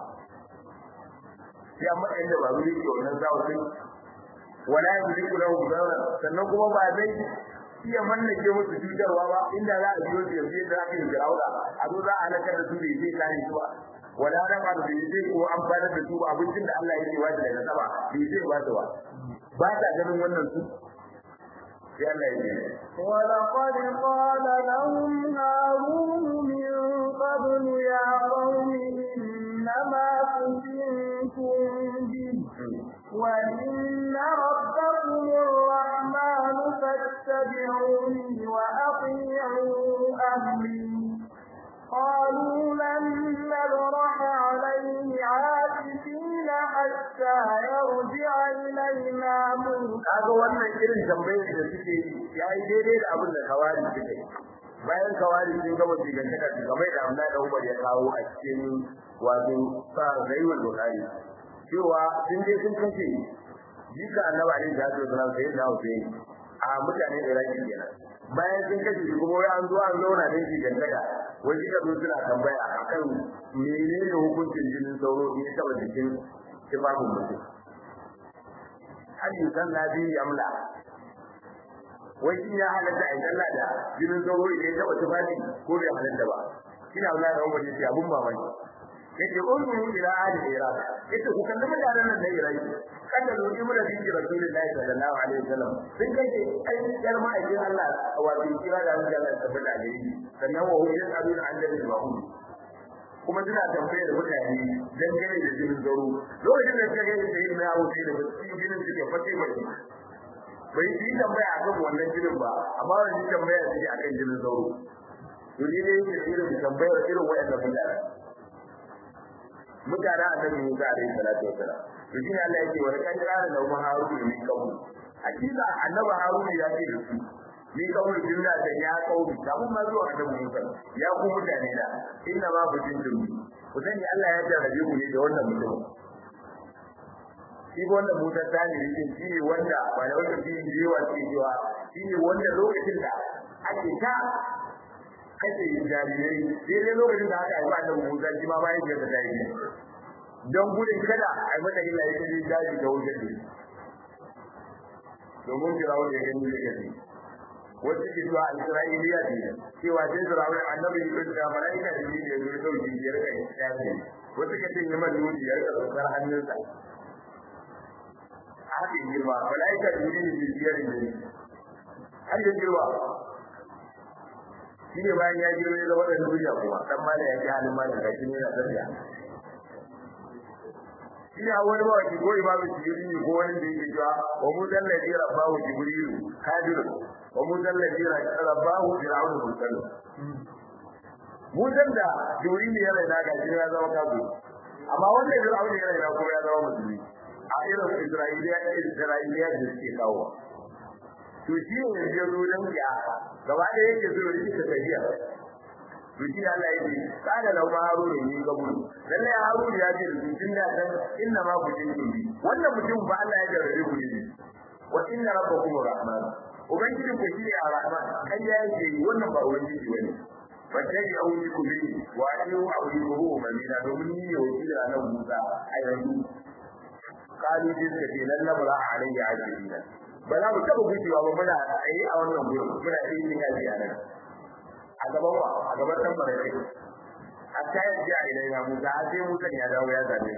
sai amma inda ba zuri ke wannan zawo sai wala yuriku lahu dawra sannan kuma ba zai iya mallake musu cutarwa ba inda za a biyo da sai da aka yi jiraura a zo za a halakar da su da zai kare su ba wala na ba da zai ko an fara da su abincin da Allah yake wata daga sama bai zai ba su ba ba ta ganin wannan su sai Allah ya ce ولقد قال لهم هارون من قبل يا قوم إنما فتنتم به وإن ربكم الرحمن فاتبعوني وأطيعوا أمري قالوا لن نبرح عليه عاكفين حتى يرجع إلينا موسى kaga wannan irin tambayar da suke yayi daidai da abin da kawari suke bayan kawari sun gaba sigantaka su kamar da Abdullahi da Umar ya kawo a cikin wato sa Zainul Bukhari cewa sun je sun kace jika annabi alaihi salatu wasallam sai da Hussein a mutanen Iraki kenan bayan sun kace shi kuma an zo an zauna da shi gantaka wai kika zo suna tambaya akan menene hukuncin jinin sauro in ya taba jikin tufafin mutum hal yusanna bi amla wai shi ya halatta a sallah da jinin sauro idan ya taba tufafi ko bai halatta ba kina Allah da umar yace abun mamaki yake unzuru ila ahli iraq yace ku kalli mutanen nan da iraq kada zo ibnu da bi rasulullahi sallallahu alaihi wasallam sun kace ai yar ma'aikin Allah wato kira da Allah ta tabbata da shi sannan wa hujjat abin annabi wa hum kuma suna tambayar mutane dangane da jinin zaro lokacin da suka gani da yin yawo sai da cikin jinin suke fate mai bai yi tambaya akan wannan jinin ba amma wani tambaya suke akan jinin zaro to ni ne yake irin tambayar irin wayannan mutane mutane annabi Musa alaihi salatu wasalam to shi ne Allah yake wa kan kana da mu Harun ne kabu hakika annabi Harun ya ce da su ni kabu jinna da ya kawu da mun ma zuwa annabi Musa ya ku mutane da inna ma bujin dumi ku sani Allah ya jarrabe mu ne da wannan mutum shi wannan Musa tani yake shi ne wanda ba da wanda shi ne yawa ce cewa shi ne wanda lokacin da ake ta kace jarirai sai dai lokacin da aka haifa annabi Musa shi ma bayan da ta yi don gudun kada a yi mata illa yake jin daji da wajen ne domin firawo ya gani da gani wasu ke zuwa a isra'iliya ne cewa sai firawo annabi ya da mala'ika da ne ya zo dauki ya rika ya ce wasu ke ce yaman nuni ya rika tsokar hannunsa haka yi girma mala'ika da ne ne biyar ne har ya girma shi ne bayan ya girma ya zama da duniya kuma dan mala ya ji halin mala ga shi ne na tafiya ina wani ba wani ko imamu jibril ko wani da yake cewa wa mu dalla bi rabbahu jibril kadir wa mu dalla bi rabbahu fir'aun mursal mu dalla jibril ya raina ga shi ya zama kafu amma wanda fir'aun ya raina kuma ya zama musulmi a irin isra'iliya isra'iliya da suke kawo to shi ne ya zo dan ya gaba da yake zo rikita tafiya to shi Allah yake kada lau ma haruna ne kabulu lalle haruna ya ce tun da dan inna ma ku tin bi wannan mutum ba Allah ya jarrabe ku ne wa inna rabbakum rahman ubangiji ku shi ne rahman kai ya ce wannan ba ubangiji bane bace ya wuce ku bi wa ayu abu ko mamina domin ni ne wakili a nan Musa a yanzu kalu din da ke nan labara alayya ajibina ba za mu taba gujewa ba muna tsaye a wannan gurin muna yin yaji a nan a gaban wa a gaban dan barkai hatta ya ji a ilaina Musa har sai Musa ya dawo ya zabe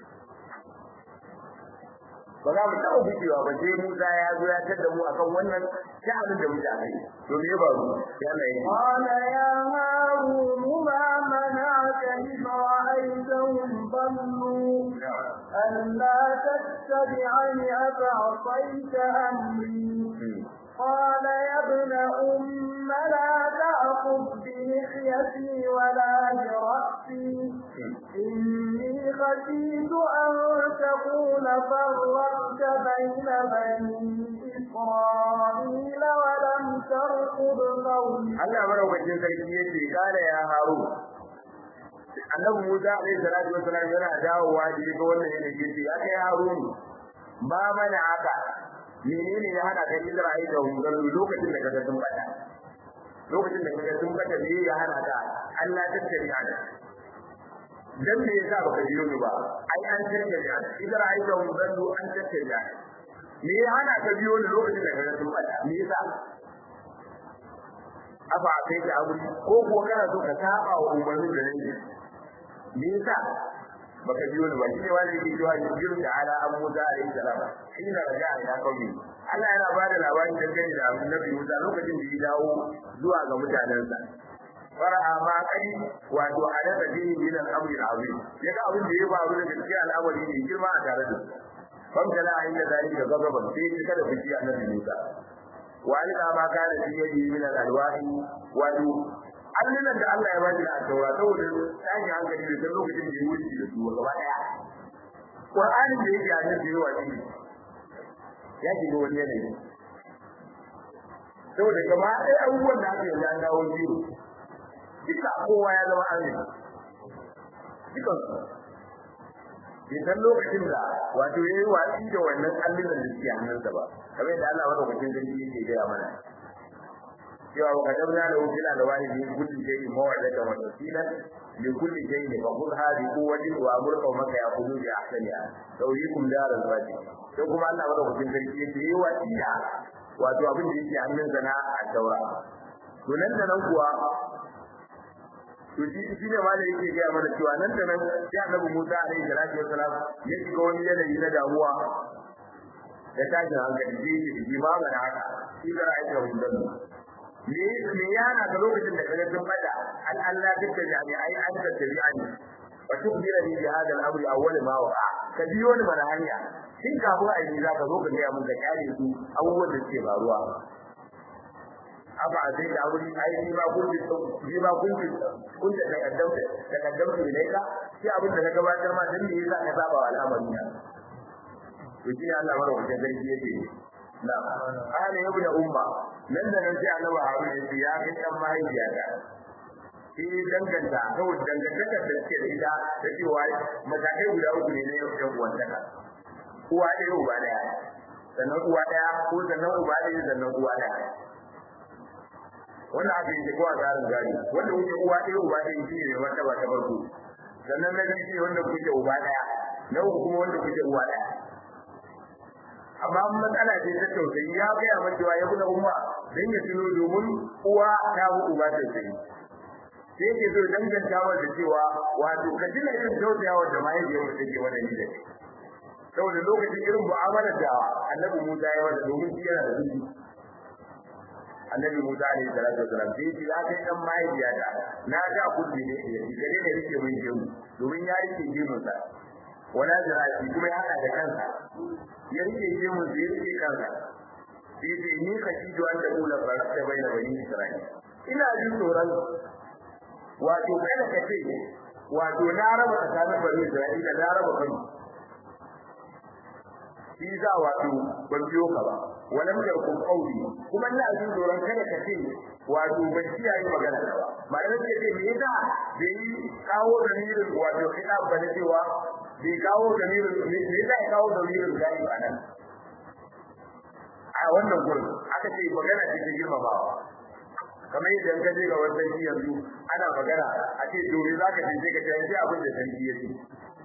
ba za mu taɓa gujewa ba sai Musa ya zo ya tada mu akan wannan sha'anin da muke a kai to me ba mu ya Allah ya قال يا هارون ما منعك إذ رأيتهم ضلوا ألا تتبعني أفعصيت أمري قال يا ابن أم لا تأخذ بلحيتي ولا برأسي إني خشيت أن تقول فرقت بين بني إسرائيل ولم ترقب قولي Allah maraukakin sarki yace kana ya haru annabi Musa alaihi salatu wasallam yana dawowa da ga wannan yana yace ya kai Harun ba mana haka menene ya hana ka Isra'ila da hungar lokacin da kaga sun bada lokacin da kaga sun bada me ya hana ka Allah ta tsari ana dan me yasa baka biyo ni ba ai an tsare ka Isra'ila da hungar an tsare ka me ya hana ka biyo ni lokacin da kaga sun bada me yasa afa kai da abu ko ko kana so ka saba wa umarnin da nake me yasa baka biyo ni ba shi wani yake cewa jibril da ala an musa alayhi salam ina raja ila qaumi Allah yana ba da labarin dangane da annabi Musa lokacin da ya dawo zuwa ga mutanensa fara'a ma kai wato alaka dini min al-amri al-azim yaga abin da ya faru da gaskiya al'amari ne girma a tare da su famtala inda zalika gazaban sai ya kada fushi annabi Musa walika ma kana fi yadi min al-alwahi wato allunan da Allah ya ba shi a taura saboda tashi hankali da lokacin da ya wuce da su gaba daya Qur'anin da yake a nan da yawa shi ya shiga wani yanayi saboda gaba ɗaya abubuwan da aka yi ya dawo biyu duka kowa ya zama amin dukan idan lokacin da wato ya yi watsi da wannan allunan da suke hannunsa ba kamar yadda Allah madaukakin sarki yake gaya mana cewa wa kadabna da wukila da wani ne kulli shay'in mawadata wa tasila li kulli shay'in fa khudh hadhi quwwati wa amur qawmaka yaqulu bi ahsaniha tawyikum daral fati sai kuma Allah madaukakin sarki yake yi watsi da wato abin da yake hannunsa na at-taura to nan da nan kuwa to shi shi ne malai yake ga mana cewa nan da nan sai Annabi Musa alaihi salatu wassalam ya shiga wani yanayi na damuwa da tashin hankali ji shi ji ma ga haka shi da ra'ayin hundan me me yana da lokacin da kaga sun bada an Allah dukka jami ai an da tabi'ani wa tukbira ni bi hadal amri awwal ma wa ka biyo ni mana hanya shin kafin a yi zaka zo ka ga mun da kare su abubuwan da suke faruwa aba sai da wuri ai ni ba kun ni ba kun kun da takaddam da takaddam ne ka sai abin da ka gabatar ma dan me yasa ka saba wa al'amari na to shi Allah mara wajen zargi yake na ana yabu da umma nan da nan sai Allah Harun ya ce ya kai dan mahaifiya ta shi danganta saboda dangantakar da suke da ita da cewa matakai guda uku ne na yau uwantaka uwa ɗaya uba ɗaya sannan uwa ɗaya ko sannan uba ɗaya sannan uwa ɗaya wannan abin da kowa tsarin gari wanda kuke uwa ɗaya uba ɗaya shi ne wanda ba ta farko sannan na biyu shi wanda kuke uba ɗaya na uku kuma wanda kuke uwa ɗaya amma matsala ce ta tausayi ya gaya mata cewa ya kuna umma dan ya tuno domin uwa ta bu uba ta sai sai yake so danganta wa da cewa wato ka tuna irin tausayawa da mahaifiyar mu take wa da ni da saboda lokacin irin mu'amalar da annabi Musa ya wada domin shi yana da zuci annabi Musa alaihi salatu wasalam sai ce ya kai dan mahaifiya da na ga kudi ne ya yi kare ne rike mun gemu domin ya rike gemun sa wala zirafi kuma ya hada da kansa ya rike gemun sa ya rike kansa sai ce ni ka ci duwan da kula baraka baina bani Isra'ila ina jin tsoron wato kada ka ce wato na raba tsakanin bani Isra'ila na raba kansu shi za wato ban biyo ka ba walam yakun qawli kuma ina jin tsoron kada ka ce wato ban ci yayi magana ba malamin ce ce me yasa bai kawo damirin wato kitab ba ne cewa bai kawo damirin me yasa ya kawo damirin gari ba nan a wannan gurin aka ce magana ce ta girmamawa kamar yadda ka je ga wannan shi yanzu ana magana a ce to za ka je ka ce sai abin da sarki ya ce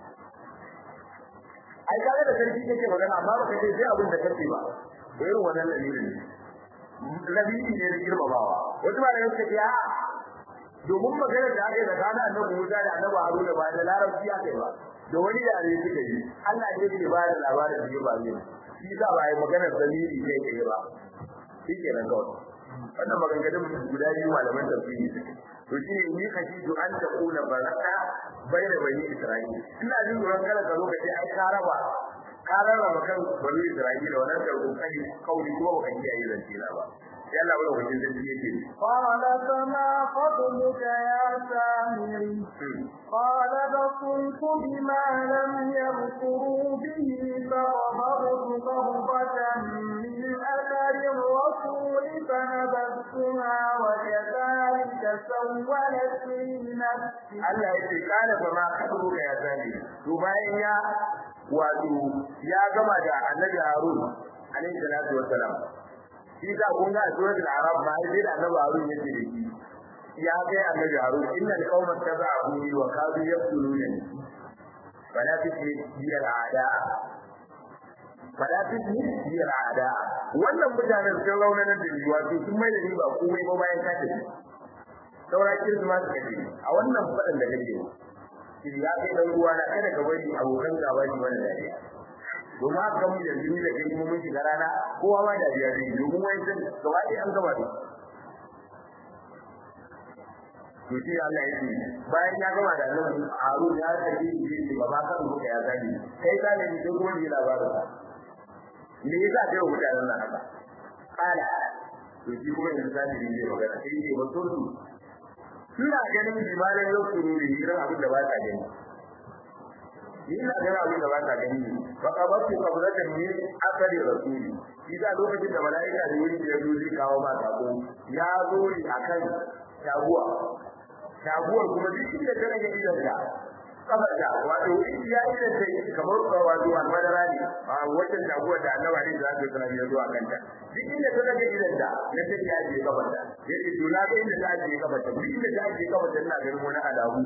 ai kaga da sarki kake magana amma baka ce sai abin da kake ba to irin wannan dalilin ne dalili ne na girmamawa wasu ba da yake ce a domin magana da aka yi tsakanin annabi Musa da annabi Haruna ba da larabci aka yi ba da wani yare suka yi Allah ne yake ba da labarin da ya ba ne shi za ba yi maganar dalili ne ke ba shi ke nan kawai wannan maganganun guda biyu malaman tafsiri suke to shi ne ni kashi to an ta kula baraka bai da bani Isra'ila ina jin tsoron kada ka zo ka ce ai ka raba ka rarraba kan bani Isra'ila wannan da kokari kauli kuma ba ka kiyaye zance na ba yalla wani wajen da yake قال فما خطبك يا سامري قال بصرت بما لم يبصروا به فغضبت غضبة من أثر الرسول فنبذتها وكذلك سولت لي نفسي Allah ya ce kana fa ma khatubuka ya sani to bayan ya wato ya gama da Annabi Harun alaihi salatu wassalam shi da kun ga suratul arab ma sai da Annabi Harun yake da shi ya kai Annabi Harun innal qauma taba'u wa kadu yaqtuluna fala tismi bil a'da fala tismi bil a'da wannan mutanen sun raunana da ni wato sun mai da ni ba komai ba bayan ka tafi saura kirma su kace a wannan fadan da kake shi ya kai dan uwa na kada ka bari abokan gaba ni wannan dariya domin haka mu da jini da kai mun shiga rana kowa ma dariya zai domin wai san gaba ɗaya an gaba da to shi Allah ya ce bayan ya gama da nan Harun ya tafi shi ne baba kan muka ya gani kai ka ne duk wani labarin me yasa kai mutanen nan haka kala to shi kuma yanzu zai yi magana sai ne ba turdu ina ganin limanin yau sururi irin abin da ba ta gani ina ganin abin da ba ta gani fa qabatu qablatan min akari rasuli idan lokacin da malaika da wuri ya zo zai kawo ba sako ya zo ne akan taguwa taguwar kuma duk inda ta rage idan ta kafarta wato ya idan ta kamar wato almadara ne a wajen taguwar da annabawa ne za su sanar ya zo a kanta duk inda ta rage idan ta na ta ya je kafarta yace to na ga inda ta je kafarta duk inda ta je kafarta ina ganin wani alamu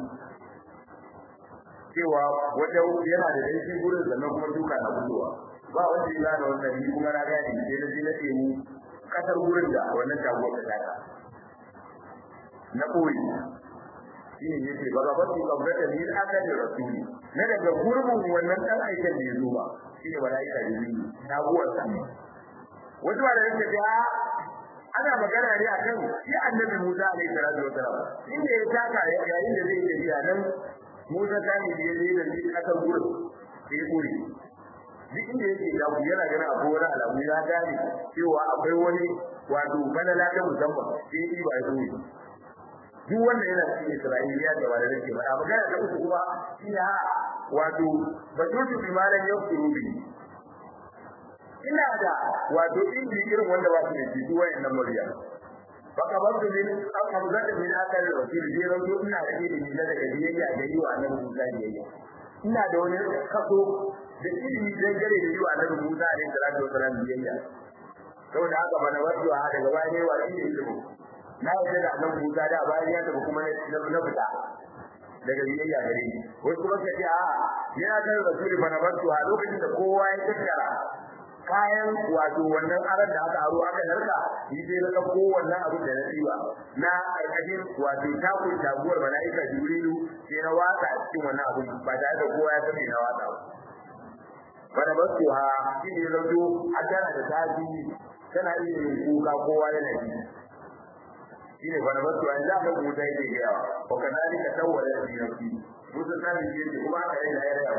cewa wata yana da danshi gurin sannan kuma duka na fitowa ba wanda ya gane wannan ni kuma na gane sai na je na tsaye kasar gurin da wannan taguwar ta taka na koyi shi ne yake ba ga basu kabrata ni aka da rasuli na daga gurbin wannan dan aikin da ya zo ba shi ne malaika jibril taguwar sa wasu da yake da ana magana ne akan shi annabi Musa alaihi salatu wasalam inda ya taka yayin da zai tafiya nan Musa ta ne da yayi da shi aka gurin sai ya kore duk inda yake da ku yana ganin abu wani alamu ya gane cewa akwai wani wato balala ta musamman sai yi ba ya zo duk wanda yana cikin Isra'iliya da wanda nake faɗa magana da uku kuma ina wato batutu bi malan yakuru bi ina da wato inji irin wanda ba su da shi duk wayannan murya baka ban da min aka da min aka da rasul je ran to ina da ilimi na daga biyayya da yiwa annabi Musa biyayya ina da wani kaso da ilimi dan gare da yiwa annabi Musa alaihi salatu wasallam biyayya saboda haka bana wato a daga baya ne wa ilimi na yarda da annabi Musa da bayan ya tafi kuma na fita daga biyayya gare ni wasu kuma ka ce a yana kan rasuli bana wato a lokacin da kowa ya tattara kayan wato wannan aran da aka aro aka narka ni sai na dauko wannan abin da na tsiwa na karkashin wato takun taguwar malaika jibrilu sai na watsa a cikin wannan abin ba tare da kowa ya sani na watsa ba bana basu ha shi ne zato a tana da tafi tana iya yin kuka kowa yana ji shi ne bana basu ha za ka kuta yake gaya wa kanalika tawwala fi nafsi musa sani yake kuma aka yi da ya raya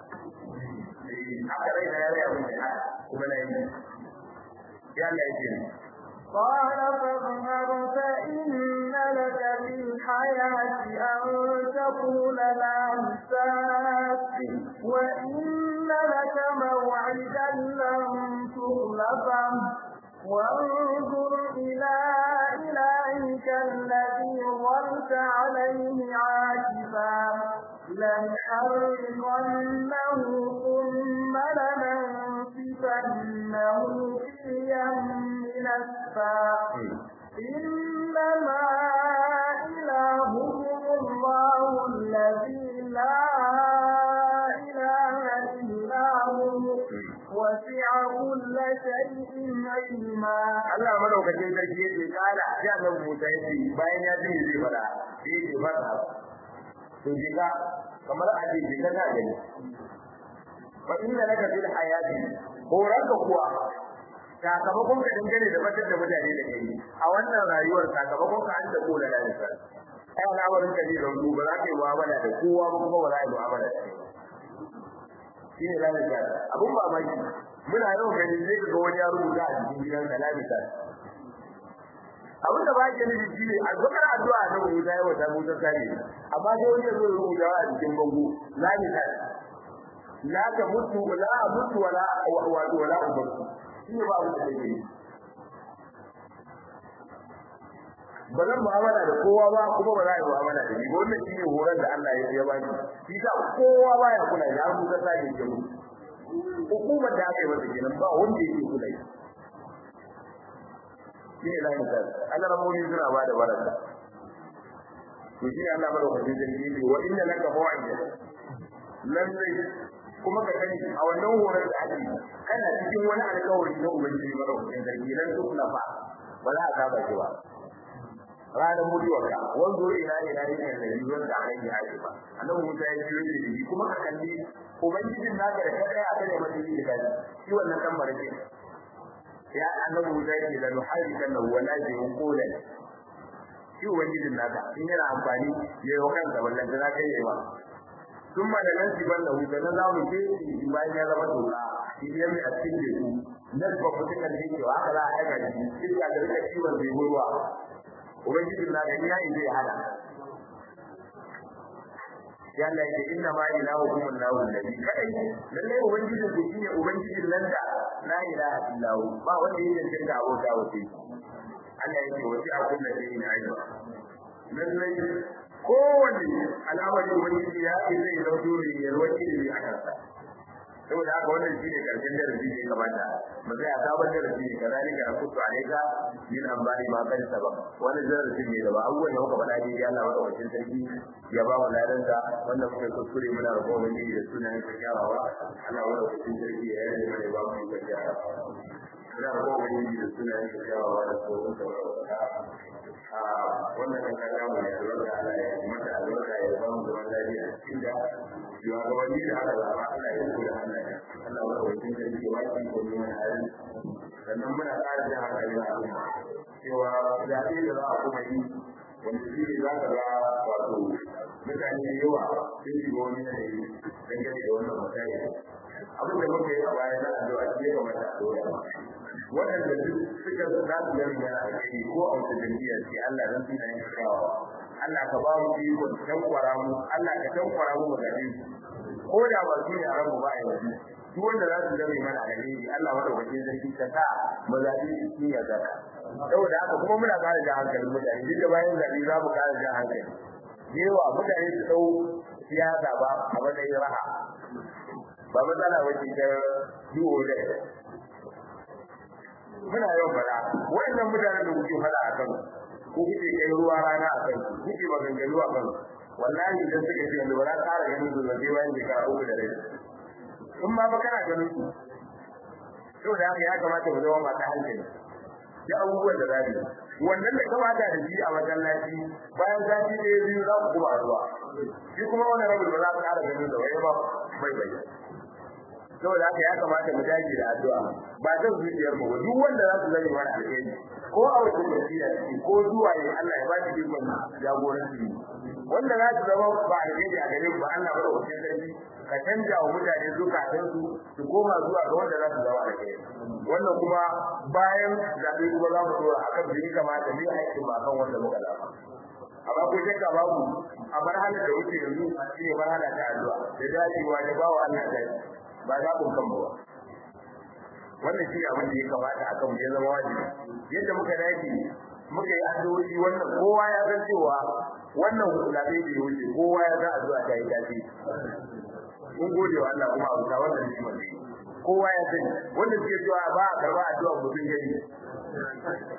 aka rai da ya raya mun da kuma na yi ya Allah ya ce قال فاذهب فإن لك في الحياة أن تقول لا مساس وإن لك موعدا لن تخلفه وانظر إلى إلهك الذي ظلت عليه عاكفا لنحرقنه ثم لننسفنه في اليم نسفا إنما إلهكم الله الذي لا إله إلا هو وسع كل شيء علما Allah madaukakin sarki yace kala ya nan Musa yace bayan ya ji zai fara sai yace fara to diga kamar a ce diga na gani fa inna laka fil hayati horaka kuwa sakamakon ka dangane da batar da mutane da kai a wannan rayuwar sakamakon ka an da kola da nisa ai al'amarin ka ne da rubu ba za ka yi mu'amala da kowa ba kuma ba za ka yi mu'amala da kai shi ne zamu ga abun mamaki muna yau gani zai ga wani ya rubuta a cikin gidan sa lamisa abin da ba ke nufi shi ne addu'ar addu'a na Musa ya wata Musa sani amma sai wani ya zo ya rubuta a cikin bango lamisa la ta mutu la mutu wala wa wala ubanku shi ne ba abin da take yi ba zan mu'amala da kowa ba kuma ba za a yi mu'amala da ni ba wannan shi ne horon da Allah ya ya bani shi sa kowa ba ya kula ya rubuta sake ke mu hukumar da aka yi masa kenan ba wanda yake kula shi shi ne layin sa Allah ramoni suna ba da baraka to shi ne Allah madaukakin sarki ne wa inna laka mawa'ida lallai kuma ka sani a wannan horon da ake kana cikin wani alƙawari na ubangiji madaukakin sarki dan su kula fa ba za a saba shi ba ranar mutuwarka wanzo ina ina ina da yiwuwar da aka yi haɗe ba annabi Musa ya ji da shi kuma ka kalli ubangijin naka da kada ya kare mata yi da kai shi wannan dan barke ya annabi Musa ya ce la nuharikan lahu wala yuqula shi ubangijin naka in yana amfani ya yi kanka wallan da zaka yi ba ثم لننسبن له فنزعم فيه bayan ya zama doka idan mai a cikin su nasba mutukan da yake wa haka za a aika shi iska da rika ciwon zai ruwa ubangiji na da yayi zai hada ya Allah ya inna ma ilahukum Allahu alladhi kadai lalle ubangiji ku shine ubangijin nan da la ilaha illa hu ba wanda yake cikin da abota wace Allah yake wace a kullu shay'in ayyuka lalle kowanne al'amari ubangiji ya yi zai zauto ne ya roki ne a kansa saboda haka wannan shine karshen darasi ne kamata mu sai a sabon darasi ne kazalika akutu alayka min ambari ma kan sabab wannan darasi ne da ba abubuwan da muka faɗa ne ya Allah madaukakin sarki ya ba mu ladan da wannan muka kuskure muna roƙon ubangiji da sunan sa kyawawa Allah madaukakin sarki ya yi mana ba mu da kyawawa muna roƙon ubangiji da sunan sa kyawawa da tsoron sa a wannan kan kada mu ya albarka Allah ya mata albarka ya ba mu zaman lafiya cikin da shugabanni da aka zaba Allah ya kula da Allah wa wajen da yake waki ko ne mai hali sannan muna ƙara da hankali na al'umma cewa zaɓe da za a kuma yi wanda shi ne za ka ga wato mutane da yawa sun shiga wani yanayi dangane da wannan mutane abin da muka yi a baya na addu'a shi ya kamata a dora waɗanda duk suka za su gani yana a kai ko a wata jam'iyya ce Allah zan tuna yin kawo Allah ka ba mu iko tankwara mu Allah ka tankwara mu magaɗe ko da ba su ne a rabu ba a yanzu duk wanda za su zama mana alheri Allah madaukakin sarki ka sa mu zaɓi cikin ya zaka saboda haka kuma muna ƙara jan hankalin mutane duk da bayan zaɓe za mu ƙara jan hankali yawa mutane su ɗau siyasa ba a matsayin raha ba matsala wace ta yiwo da muna yawan fada wayannan mutanen da kuke fada akan ko kuke kai ruwa rana akan kuke maganganu akan wallahi idan suka ce yanzu ba za ƙara ganin su zai bayan shekara uku da rai in ma ba kana ganin su saboda haka ya kamata mu zama masu hankali da abubuwan da zamu wannan da kamata da shi a masallaci bayan sati ɗaya biyu za ku kuma zuwa shi kuma wannan rabu ba za ka ƙara ganin da wai ba bai bai saboda haka ya kamata mu dage da addu'a ba zan zuciyar mu duk wanda za su zame mana alheri ko a wajen wasiya ce ko zuwa ne Allah ya ba shi ikon jagoranci wanda za su zama ba alheri a gare ba Allah ba da wajen sarki ka canja wa mutane zukatan su su koma zuwa ga wanda za su zama alheri wannan kuma bayan zaɓe kuma za mu dora akan da ya kamata ne aikin ba kan wanda muka zaba amma ko shakka babu a marhalar da wuce yanzu shi ne marhala ta addu'a da dacewa da bawa Allah da ba za ku kan ba wannan shi abin da ya kamata a kan ya zama wajibi yadda muka dace muka yi addu'o'i wannan kowa ya san cewa wannan zabe da ya wuce kowa ya san addu'a ta yi dace mun gode wa Allah kuma abu ta wannan shi mai kowa ya sani wanda suke cewa ba a karba addu'a mutum gani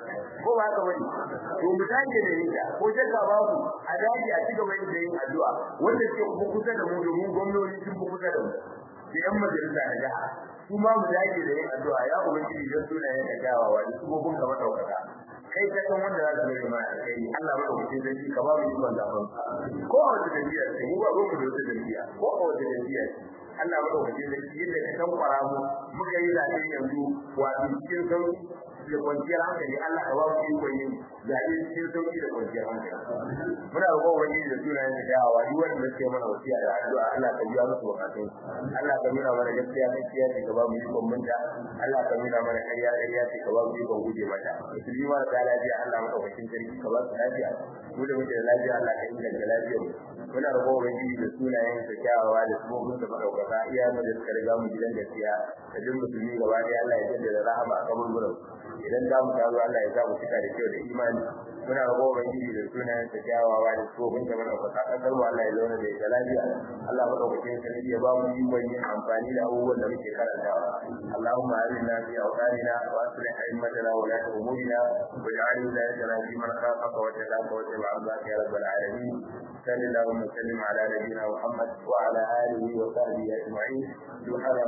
ko ba haka bane to mu dage da yin ko shakka babu a dage a cigaba da yin addu'a wanda ke kusa da mu domin gwamnati sun fi kusa da mu da yan majalisa na jiha su ma mu dage da yin addu'a ya ubangiji don sunayen da kyawawa da su gobin gaba daukaka kai ka san wanda za ka zama mai alkai Allah maka mutum zai ji ka ba mu ikon zafin ko a wata jam'iyyar ce mu ba mu da wata jam'iyya ko a wata jam'iyyar Allah maka mutum zai ji yadda ka san kwara mu muka yi zaɓe yanzu wato cikin sauki da kwanciyar hankali Allah ka ba mu ikon yin zaɓe cikin sauki da kwanciyar hankali muna roƙon ubangiji da sunayen da dawowa duk wanda suke mana wasiya da addu'a Allah ka biya musu bukatun Allah ka nuna mana gaskiya gaskiya ce ka ba mu ikon munta Allah ka nuna mana ƙarya ƙarya ce ka ba mu ikon guje mata musulmi ma da lafiya Allah madaukakin sarki ka ba su lafiya mu da muke da lafiya Allah ka inganta lafiyar mu muna roƙon ubangiji da sunayen sa kyawawa da sabobin sa madaukaka iya mu da suka riga mu gidan gaskiya da duk musulmi gaba ɗaya Allah ya jaddada rahama a kaburburan idan za mu taru Allah ya sa mu cika da kyau da imani muna roƙon ubangiji da sunayen sa kyawawa da sabobin sa madaukaka kasar mu Allah ya zauna da ita lafiya Allah madaukakin sarki ya ba mu ikon yin amfani da abubuwan da muke karantawa Allahumma arina fi awqatina wa aslih a'immatana wa la umurina waj'al wilayatana fi man khafaka wa taqaka wa tabi'aka ya rabbal alamin sallallahu wa sallim ala nabiyyina Muhammad wa ala alihi wa sahbihi ajma'in